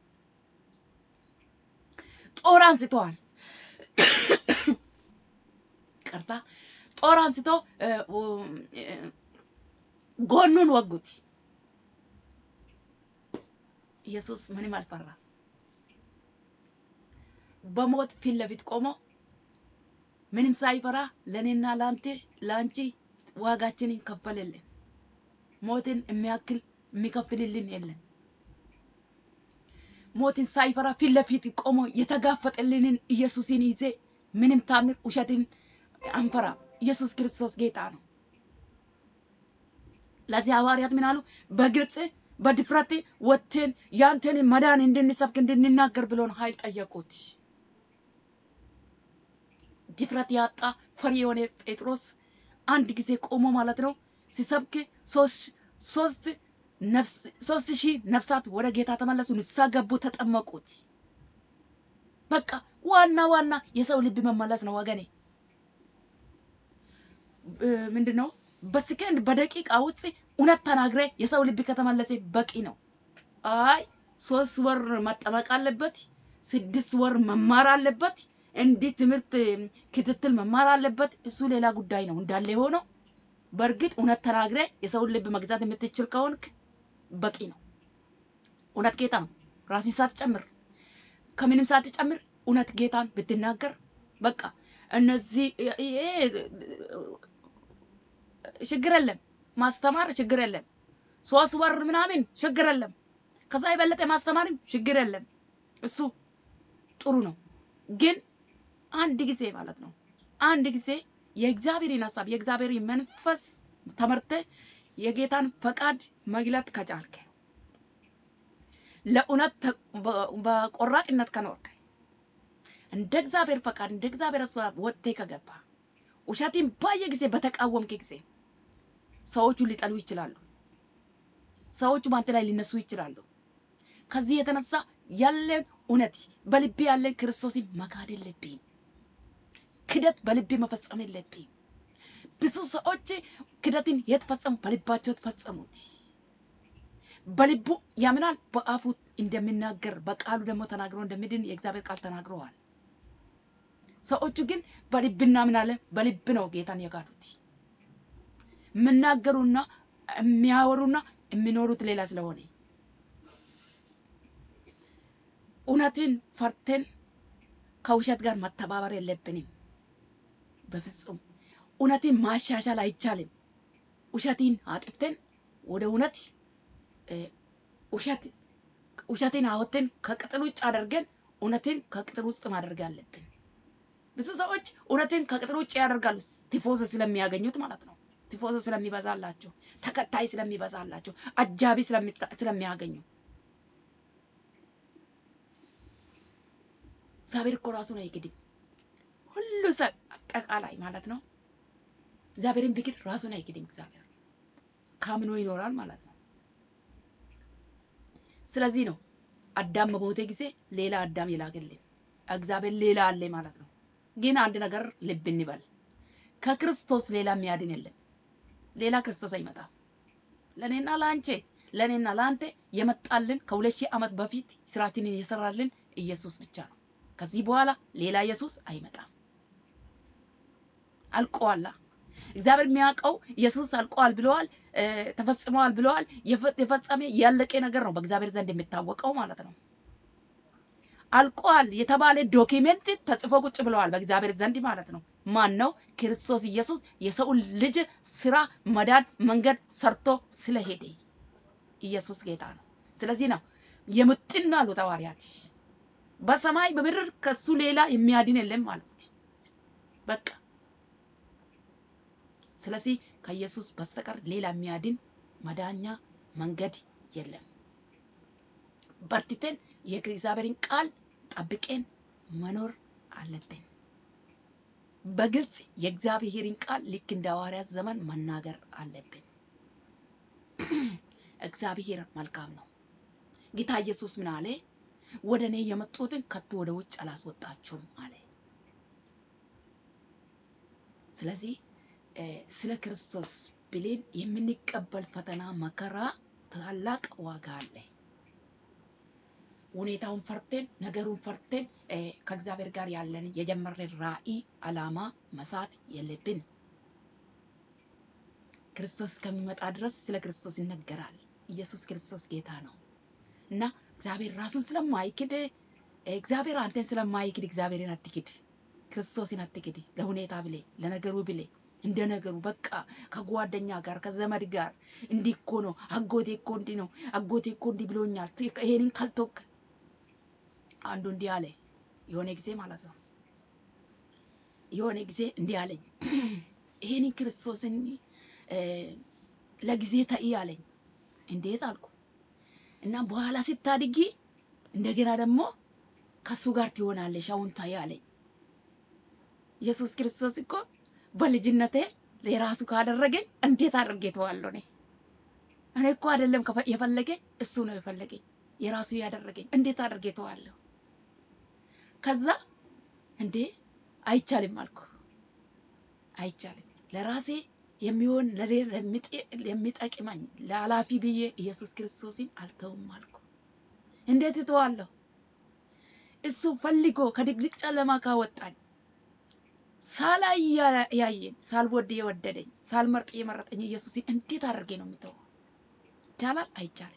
ጦር አንስተዋል። ቅርታ ጦር አንስቶ እ፣ እ፣ ጎኑን ወጉት። ኢየሱስ ምንም አልፈራ። በሞት ፊት ለፊት ቆሞ ምንም ሳይፈራ ለእኔና ለአንተ ለአንቺ ዋጋችንን ከፈለልን። ሞትን የሚያክል የሚከፍልልን የለም። ሞትን ሳይፈራ ፊት ለፊት ቆሞ የተጋፈጠልንን ኢየሱስን ይዜ ምንም ታምር ውሸትን አንፈራ። ኢየሱስ ክርስቶስ ጌታ ነው። ለዚህ ሐዋርያት ምን አሉ? በግልጽ በድፍረት ወጥተን ያንተን መዳን እንድንሰብክ እንድንናገር ብሎን ኃይል ጠየቁት። ድፍረት ያጣ ፈሪ የሆነ ጴጥሮስ አንድ ጊዜ ቆሞ ማለት ነው ሲሰብክ ሶስት ሶስት ነፍስ ሶስት ሺህ ነፍሳት ወደ ጌታ ተመለሱ፣ ንስሐ ገቡ፣ ተጠመቁት። በቃ ዋና ዋና የሰው ልብ መመለስ ነው ወገኔ። ምንድን ነው በሰከንድ በደቂቃ ውስጥ እውነት ተናግሬ የሰው ልብ ከተመለሰ በቂ ነው። አይ ሶስት ወር መጠመቅ አለበት፣ ስድስት ወር መማር አለበት፣ እንዲህ ትምህርት ክትትል መማር አለበት። እሱ ሌላ ጉዳይ ነው እንዳለ ሆኖ በእርግጥ እውነት ተናግሬ የሰውን ልብ መግዛት የምትችል ከሆንክ በቂ ነው። እውነት ጌታ ነው። ራስን ሳትጨምር ከምንም ሳትጨምር እውነት ጌታን ብትናገር በቃ እነዚህ ይሄ ችግር የለም። ማስተማር ችግር የለም። ሶስት ወር ምናምን ችግር የለም። ከዛ የበለጠ ማስተማርም ችግር የለም። እሱ ጥሩ ነው። ግን አንድ ጊዜ ማለት ነው አንድ ጊዜ የእግዚአብሔርን ሀሳብ የእግዚአብሔርን መንፈስ ተመርተ የጌታን ፈቃድ መግለጥ ከቻልከ ለእውነት ተ- በ- በቆራጥነት ከኖርክ እንደ እግዚአብሔር ፈቃድ እንደ እግዚአብሔር ሀሳብ ወጥቴ ከገባ ውሸትን ባየ ጊዜ በተቃወምክ ጊዜ ሰዎቹ ሊጠሉ ይችላሉ። ሰዎቹ በአንተ ላይ ሊነሱ ይችላሉ። ከዚህ የተነሳ ያለን እውነት በልቤ ያለን ክርስቶስን መካድ የለብህም። ክደት በልቤ መፈጸም የለብህም። ብዙ ሰዎች ክደትን የት ፈጸሙ? በልባቸው የተፈጸሙት። በልቡ ያምናል፣ በአፉ እንደሚናገር በቃሉ ደግሞ ተናግሮ እንደሚድን የእግዚአብሔር ቃል ተናግረዋል። ሰዎቹ ግን በልብ እናምናለን፣ በልብ ነው ጌታን የካዱት። የምናገሩና የሚያወሩና የሚኖሩት ሌላ ስለሆነ እውነትን ፈርተን ከውሸት ጋር መተባበር የለብንም። በፍጹም እውነትን ማሻሻል አይቻልም። ውሸትን አጥፍተን ወደ እውነት እ፣ ውሸት ውሸትን አወጥተን ከቅጥር ውጭ አድርገን እውነትን ከቅጥር ውስጥ ማድረግ አለብን። ብዙ ሰዎች እውነትን ከቅጥር ውጭ ያደርጋሉ፣ ቲፎዞ ስለሚያገኙት ማለት ነው። ቲፎዞ ስለሚበዛላቸው፣ ተከታይ ስለሚበዛላቸው፣ አጃቢ ስለሚታ- ስለሚያገኙ እግዚአብሔር እኮ ራሱን አይክድም። ሁሉ ሰው አጠቃላይ ማለት ነው እግዚአብሔርን ቢክድ ራሱን አይክድም። እግዚአብሔር ካምኖ ይኖራል ማለት ነው። ስለዚህ ነው አዳም በሞተ ጊዜ ሌላ አዳም ይላክልን እግዚአብሔር ሌላ አለ ማለት ነው። ግን አንድ ነገር ልብ እንበል፣ ከክርስቶስ ሌላ የሚያድን የለም። ሌላ ክርስቶስ አይመጣም። ለእኔና ለአንቺ ለእኔና ለአንተ የመጣልን ከሁለት ሺህ ዓመት በፊት ስራችንን የሰራልን ኢየሱስ ብቻ ነው። ከዚህ በኋላ ሌላ ኢየሱስ አይመጣም። አልቀዋላ። እግዚአብሔር የሚያውቀው ኢየሱስ አልቀዋል ብለዋል፣ እ፣ ተፈጽመዋል ብለዋል። የፈ- የፈጸመ ያለቀ ነገር ነው በእግዚአብሔር ዘንድ የሚታወቀው ማለት ነው። አልቋል የተባለ ዶኪሜንት ተጽፎ ቁጭ ብለዋል በእግዚአብሔር ዘንድ ማለት ነው። ማን ነው? ክርስቶስ ኢየሱስ የሰው ልጅ ስራ መዳን መንገድ ሰርቶ ስለሄደ ኢየሱስ ጌታ ነው። ስለዚህ ነው የሙጥን አሉት ሐዋርያት በሰማይ በምድር ከሱ ሌላ የሚያድን የለም አሉት። በቃ ስለዚህ ከኢየሱስ በስተቀር ሌላ የሚያድን መዳኛ መንገድ የለም። በርትተን የእግዚአብሔርን ቃል ጠብቀን መኖር አለብን። በግልጽ የእግዚአብሔርን ቃል ልክ እንደ ሐዋርያት ዘመን መናገር አለብን። እግዚአብሔር መልካም ነው። ጌታ ኢየሱስ ምን አለ? ወደ እኔ የመጡትን ከቶ ወደ ውጭ አላስወጣቸውም አለ። ስለዚህ ስለ ክርስቶስ ብሌን የምንቀበል ፈተና፣ መከራ ታላቅ ዋጋ አለ። ሁኔታውን ፈርተን ነገሩን ፈርተን ከእግዚአብሔር ጋር ያለን የጀመረን ራዕይ አላማ መሳት የለብን። ክርስቶስ ከሚመጣ ድረስ ስለ ክርስቶስ ይነገራል። ኢየሱስ ክርስቶስ ጌታ ነው እና እግዚአብሔር ራሱን ስለማይክድ እግዚአብሔር አንተን ስለማይክድ እግዚአብሔርን አትክድ፣ ክርስቶስን አትክድ። ለሁኔታ ብሌ ለነገሩ ብሌ እንደ ነገሩ በቃ ከጓደኛ ጋር ከዘመድ ጋር እንዲህ እኮ ነው፣ አጎቴ እኮ እንዲህ ነው፣ አጎቴ እኮ እንዲህ ብሎኛል፣ ይሄንን ካልተወቅ አንዱ እንዲህ አለ የሆነ ጊዜ ማለት ነው። የሆነ ጊዜ እንዲህ አለኝ፣ ይሄንን ክርስቶስን ለጊዜ ተይ አለኝ። እንዴት አልኩ እና በኋላ ስታድጊ እንደገና ደግሞ ከሱ ጋር ትሆናለሽ፣ አሁን ታይ አለኝ። ኢየሱስ ክርስቶስ እኮ በልጅነቴ የራሱ ካደረገኝ እንዴት አድርጌ ተዋለሁ? እኔ እኔ እኮ አይደለም የፈለገኝ እሱ ነው የፈለገኝ የራሱ ያደረገኝ እንዴት አድርጌ ተዋለሁ? ከዛ እንዴ አይቻልም አልኩ። አይቻልም ለራሴ የሚሆን የሚጠቅመኝ ለኃላፊ ብዬ ኢየሱስ ክርስቶስን አልተውም አልኩ። እንዴት እተዋለሁ? እሱ ፈልጎ ከድቅድቅ ጨለማ ካወጣኝ ሳላይ ያየኝ ሳልወድ የወደደኝ ሳልመርጥ የመረጠኝ ኢየሱስን እንዴት አድርጌ ነው የምተወው? ይቻላል? አይቻልም።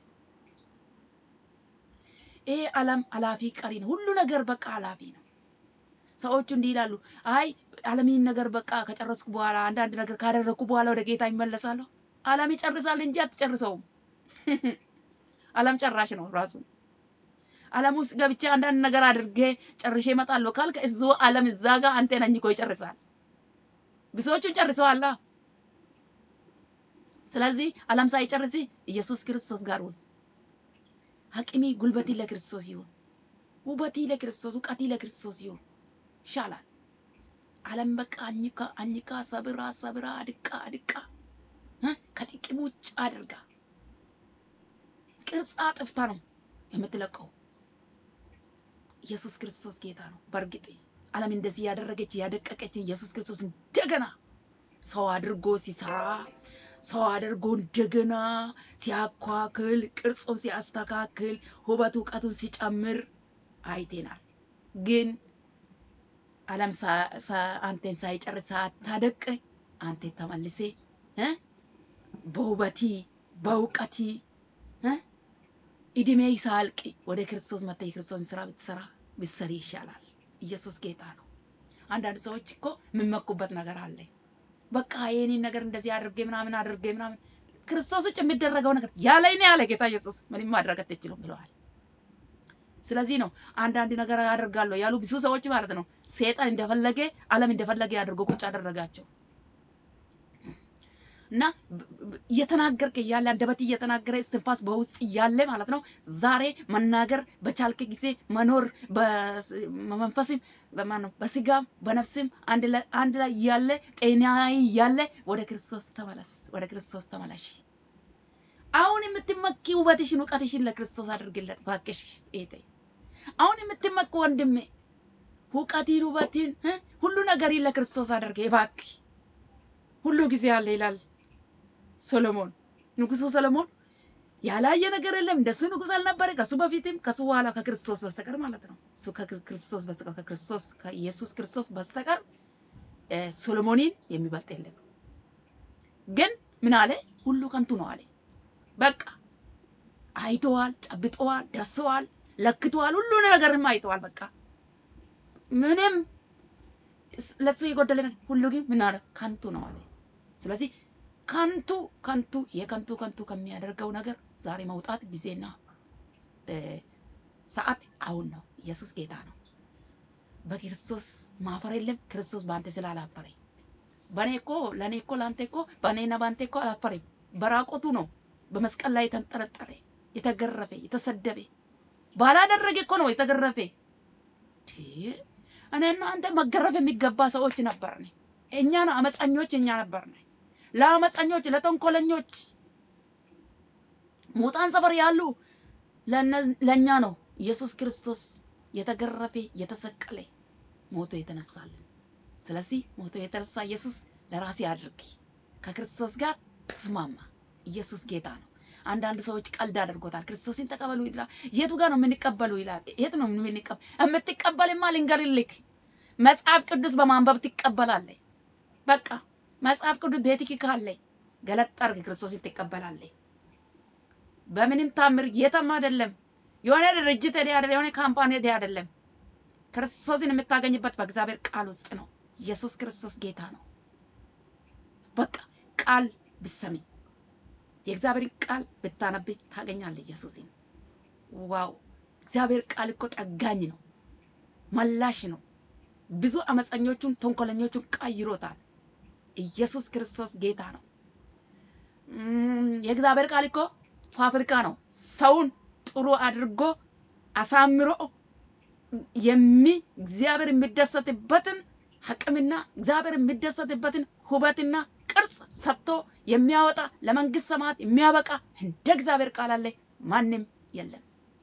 ይሄ ዓለም አላፊ ቀሪ ነው። ሁሉ ነገር በቃ አላፊ ነው። ሰዎቹ እንዲህ ይላሉ፣ አይ ዓለምን ነገር በቃ ከጨረስኩ በኋላ አንዳንድ ነገር ካደረግኩ በኋላ ወደ ጌታ ይመለሳለሁ። ዓለም ይጨርሳል እንጂ አትጨርሰውም። ዓለም ጨራሽ ነው ራሱ። ዓለም ውስጥ ገብቼ አንዳንድ ነገር አድርጌ ጨርሼ እመጣለሁ ካልክ እዙ ዓለም እዛ ጋር አንተን አኝኮ ይጨርሳል። ብዙዎቹን ጨርሰዋላ። ስለዚህ ዓለም ሳይጨርስ ኢየሱስ ክርስቶስ ጋር ሁን። አቅሚ ጉልበቲ ለክርስቶስ ይሁን። ውበቲ ለክርስቶስ፣ እውቀቲ ለክርስቶስ ይሁን። ይሻላል። ዓለም በቃ አኝካ አኝካ ሰብራ ሰብራ አድቃ አድቃ ከጥቅም ውጭ አድርጋ ቅርጻ ጥፍታ ነው የምትለቀው። ኢየሱስ ክርስቶስ ጌታ ነው። በእርግጥ ዓለም እንደዚህ ያደረገች ያደቀቀች ኢየሱስ ክርስቶስ እንደገና ሰው አድርጎ ሲሰራ ሰው አድርጎ እንደገና ሲያኳክል ቅርጹን ሲያስተካክል ውበት እውቀቱን ሲጨምር አይቴናል። ግን ዓለም አንቴን ሳይጨርስ ሳታደቅ አንተ ተመልሴ በውበቲ በእውቀቲ እድሜ ሳልቅ ወደ ክርስቶስ መጥተ የክርስቶስን ስራ ብትሰራ ብትሰሪ ይሻላል። ኢየሱስ ጌታ ነው። አንዳንድ ሰዎች እኮ የምመኩበት ነገር አለ። በቃ የኔን ነገር እንደዚህ አድርጌ ምናምን አድርጌ ምናምን ክርስቶስ ውጭ የሚደረገው ነገር ያለ እኔ ያለ ጌታ ኢየሱስ ምንም ማድረግ አትችሉም ብለዋል። ስለዚህ ነው አንዳንድ ነገር ያደርጋለሁ ያሉ ብዙ ሰዎች ማለት ነው። ሴጣን እንደፈለገ ዓለም እንደፈለገ አድርጎ ቁጭ አደረጋቸው እና እየተናገርክ እያለ አንደበት እየተናገረ እስትንፋስ በውስጥ እያለ ማለት ነው። ዛሬ መናገር በቻልክ ጊዜ መኖር በመንፈስም በማነው በስጋም በነፍስም አንድ ላይ እያለ ጤናዊ እያለ ወደ ክርስቶስ ተመለስ፣ ወደ ክርስቶስ ተመለሽ። አሁን የምትመኪ ውበትሽን እውቀትሽን ለክርስቶስ አድርግለት ባክሽ። ኤቴ አሁን የምትመኪ ወንድሜ እውቀትን ውበትን ሁሉ ነገርን ለክርስቶስ አድርገ ባክ። ሁሉ ጊዜ አለ ይላል ሶሎሞን ንጉሱ ሰለሞን ያላየ ነገር የለም እንደሱ ንጉስ አልነበረ ከሱ በፊትም ከሱ በኋላ ከክርስቶስ በስተቀር ማለት ነው። እሱ ከክርስቶስ በስተቀር ከክርስቶስ ከኢየሱስ ክርስቶስ በስተቀር ሶሎሞንን የሚበልጥ የለም። ግን ምን አለ? ሁሉ ከንቱ ነው አለ። በቃ አይተዋል፣ ጨብጠዋል፣ ደርሰዋል፣ ለክተዋል፣ ሁሉ ነገርም አይተዋል። በቃ ምንም ለሱ የጎደለ ሁሉ ግን ምን አለ ከንቱ ነው አለ። ስለዚህ ከንቱ ከንቱ የከንቱ ከንቱ ከሚያደርገው ነገር ዛሬ መውጣት ጊዜና ሰዓት አሁን ነው። ኢየሱስ ጌታ ነው። በክርስቶስ ማፈር የለም። ክርስቶስ በአንተ ስላላፈረ በእኔ እኮ ለእኔ እኮ ለአንተ እኮ በእኔና በአንተ እኮ አላፈረም። በራቆቱ ነው በመስቀል ላይ የተንጠለጠለ የተገረፈ የተሰደበ ባላደረገ እኮ ነው የተገረፈ። እኔና አንተ መገረፍ የሚገባ ሰዎች ነበርን። እኛ ነው አመፀኞች፣ እኛ ነበርን። ለአመፀኞች ለተንኮለኞች ሙታን ሰፈር ያሉ ለእኛ ነው ኢየሱስ ክርስቶስ የተገረፈ የተሰቀለ ሞቶ የተነሳልን። ስለዚህ ሞቶ የተነሳ ኢየሱስ ለራሴ አድርግ፣ ከክርስቶስ ጋር ተስማማ። ኢየሱስ ጌታ ነው። አንዳንድ ሰዎች ቀልድ አድርጎታል። ክርስቶስን ተቀበሉ ይላል። የቱ ጋር ነው የምንቀበሉ ይላል። የት ነው የምንቀበል? የምትቀበልማ ልንገርልክ፣ መጽሐፍ ቅዱስ በማንበብ ትቀበላለህ። በቃ መጽሐፍ ቅዱስ ቤትክ ካለ ገለጥ አድርግ፣ ክርስቶስን ትቀበላለህ። በምንም ታምር የትም አይደለም። የሆነ ድርጅት ሄደ አይደለም፣ የሆነ ካምፓኒ ሄደ አይደለም። ክርስቶስን የምታገኝበት በእግዚአብሔር ቃል ውስጥ ነው። ኢየሱስ ክርስቶስ ጌታ ነው። በቃ ቃል ብሰሚ የእግዚአብሔርን ቃል ብታነብ ታገኛለህ ኢየሱስን። ዋው! እግዚአብሔር ቃል እኮ ጠጋኝ ነው፣ መላሽ ነው። ብዙ አመፀኞቹን ተንኮለኞቹን ቀይሮታል። ኢየሱስ ክርስቶስ ጌታ ነው። የእግዚአብሔር ቃል እኮ ፋብሪካ ነው። ሰውን ጥሩ አድርጎ አሳምሮ የሚ እግዚአብሔር የሚደሰትበትን አቅምና እግዚአብሔር የሚደሰትበትን ውበትና ቅርጽ ሰጥቶ የሚያወጣ ለመንግስት ሰማያት የሚያበቃ እንደ እግዚአብሔር ቃል አለ ማንም የለም።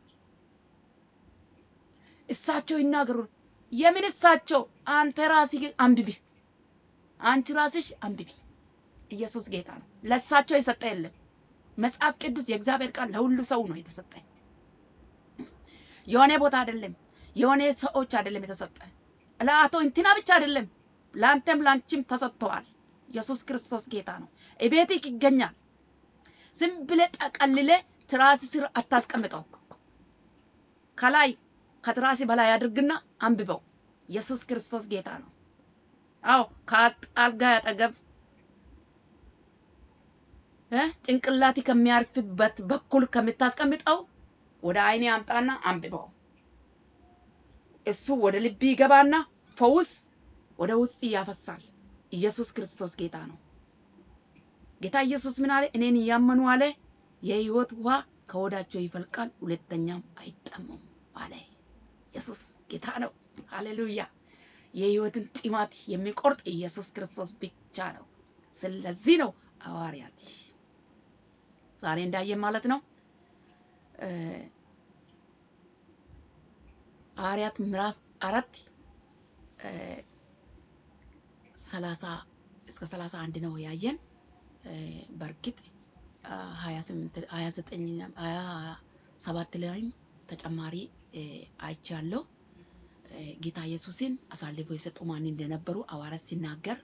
እሳቸው ይናገሩ። የምን እሳቸው? አንተ ራስህ አንብቢ፣ አንቺ ራስሽ አንብቢ። ኢየሱስ ጌታ ነው። ለእሳቸው የሰጠ የለም። መጽሐፍ ቅዱስ የእግዚአብሔር ቃል ለሁሉ ሰው ነው የተሰጠኝ። የሆነ ቦታ አይደለም፣ የሆነ ሰዎች አይደለም የተሰጠ። ለአቶ እንትና ብቻ አይደለም፣ ለአንተም ለአንቺም ተሰጥተዋል። ኢየሱስ ክርስቶስ ጌታ ነው። እቤትህ ይገኛል። ዝም ብለህ ጠቀልለ ትራስ ስር አታስቀምጠው። ከላይ ከትራስ በላይ አድርግና አንብበው። ኢየሱስ ክርስቶስ ጌታ ነው። አዎ ከአልጋ ያጠገብ ጭንቅላቲ ከሚያርፍበት በኩል ከምታስቀምጠው ወደ አይኔ አምጣና አንብበው። እሱ ወደ ልብ ይገባና ፈውስ ወደ ውስጥ ያፈሳል። ኢየሱስ ክርስቶስ ጌታ ነው። ጌታ ኢየሱስ ምን አለ? እኔን እያመኑ አለ የህይወት ውሃ ከሆዳቸው ይፈልቃል፣ ሁለተኛም አይጠሙም አለ። ኢየሱስ ጌታ ነው። ሃሌሉያ! የህይወትን ጢማት የሚቆርጥ ኢየሱስ ክርስቶስ ብቻ ነው። ስለዚህ ነው ሐዋርያት ዛሬ እንዳየን ማለት ነው ሐዋርያት ምዕራፍ አራት ሰላሳ እስከ ሰላሳ አንድ ነው ያየን። በእርግጥ ሀያ ስምንት ሀያ ዘጠኝ ሀያ ሰባት ላይም ተጨማሪ አይቻለሁ። ጌታ ኢየሱስን አሳልፎ የሰጡ ማን እንደነበሩ ሐዋርያት ሲናገር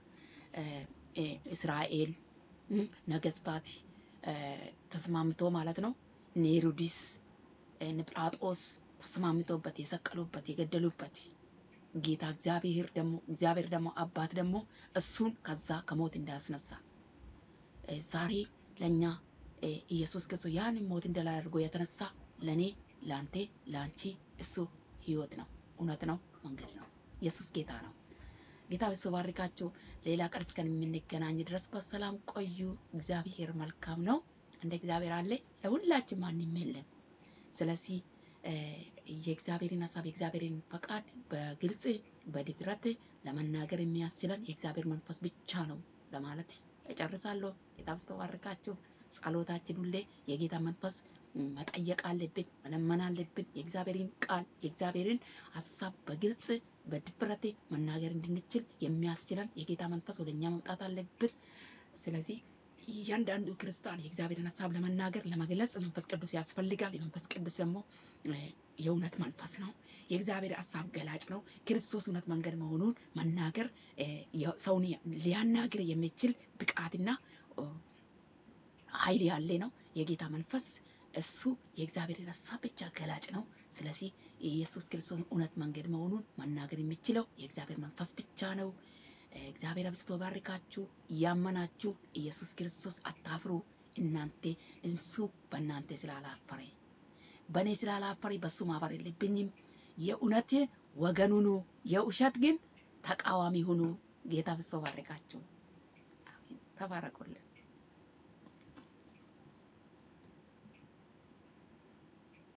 እስራኤል ነገስታት ተስማምቶ ማለት ነው እነ ሄሮድስ እነ ጲላጦስ ተስማምቶበት የሰቀሉበት የገደሉበት ጌታ እግዚአብሔር ደግሞ እግዚአብሔር ደግሞ አባት ደግሞ እሱን ከዛ ከሞት እንዳያስነሳ ዛሬ ለእኛ ኢየሱስ ክርስቶስ ያንን ሞት እንደላ አድርጎ የተነሳ ለእኔ ለአንቴ ለአንቺ እሱ ህይወት ነው፣ እውነት ነው፣ መንገድ ነው። ኢየሱስ ጌታ ነው። ጌታ ባርካችሁ። ሌላ ቀን እስከምንገናኝ ድረስ በሰላም ቆዩ። እግዚአብሔር መልካም ነው። እንደ እግዚአብሔር አለ ለሁላችን ማንም የለም። ስለዚህ የእግዚአብሔርን ሀሳብ የእግዚአብሔርን ፈቃድ በግልጽ በድፍረት ለመናገር የሚያስችለን የእግዚአብሔር መንፈስ ብቻ ነው ለማለት እጨርሳለሁ። ጌታ ባርካችሁ። ጸሎታችን ሁሌ የጌታ መንፈስ መጠየቅ አለብን፣ መለመን አለብን። የእግዚአብሔርን ቃል የእግዚአብሔርን ሀሳብ በግልጽ በድፍረት መናገር እንድንችል የሚያስችለን የጌታ መንፈስ ወደኛ መምጣት አለብን። ስለዚህ እያንዳንዱ ክርስቲያን የእግዚአብሔርን ሀሳብ ለመናገር ለመግለጽ መንፈስ ቅዱስ ያስፈልጋል። የመንፈስ ቅዱስ ደግሞ የእውነት መንፈስ ነው። የእግዚአብሔር ሀሳብ ገላጭ ነው። ክርስቶስ እውነት መንገድ መሆኑን መናገር ሰውን ሊያናግር የሚችል ብቃትና ኃይል ያለ ነው። የጌታ መንፈስ እሱ የእግዚአብሔርን ሀሳብ ብቻ ገላጭ ነው። ስለዚህ የኢየሱስ ክርስቶስ እውነት መንገድ መሆኑን መናገር የሚችለው የእግዚአብሔር መንፈስ ብቻ ነው። እግዚአብሔር አብዝቶ ባርካችሁ። እያመናችሁ ኢየሱስ ክርስቶስ አታፍሩ። እናንተ እሱ በእናንተ ስላላፈረ በእኔ ስላላፈረ በሱ ማፈር የለብኝም። የእውነት ወገን ሁኑ፣ የውሸት ግን ተቃዋሚ ሁኑ። ጌታ አብዝቶ ባርካችሁ። አሜን። ተባረኩልን።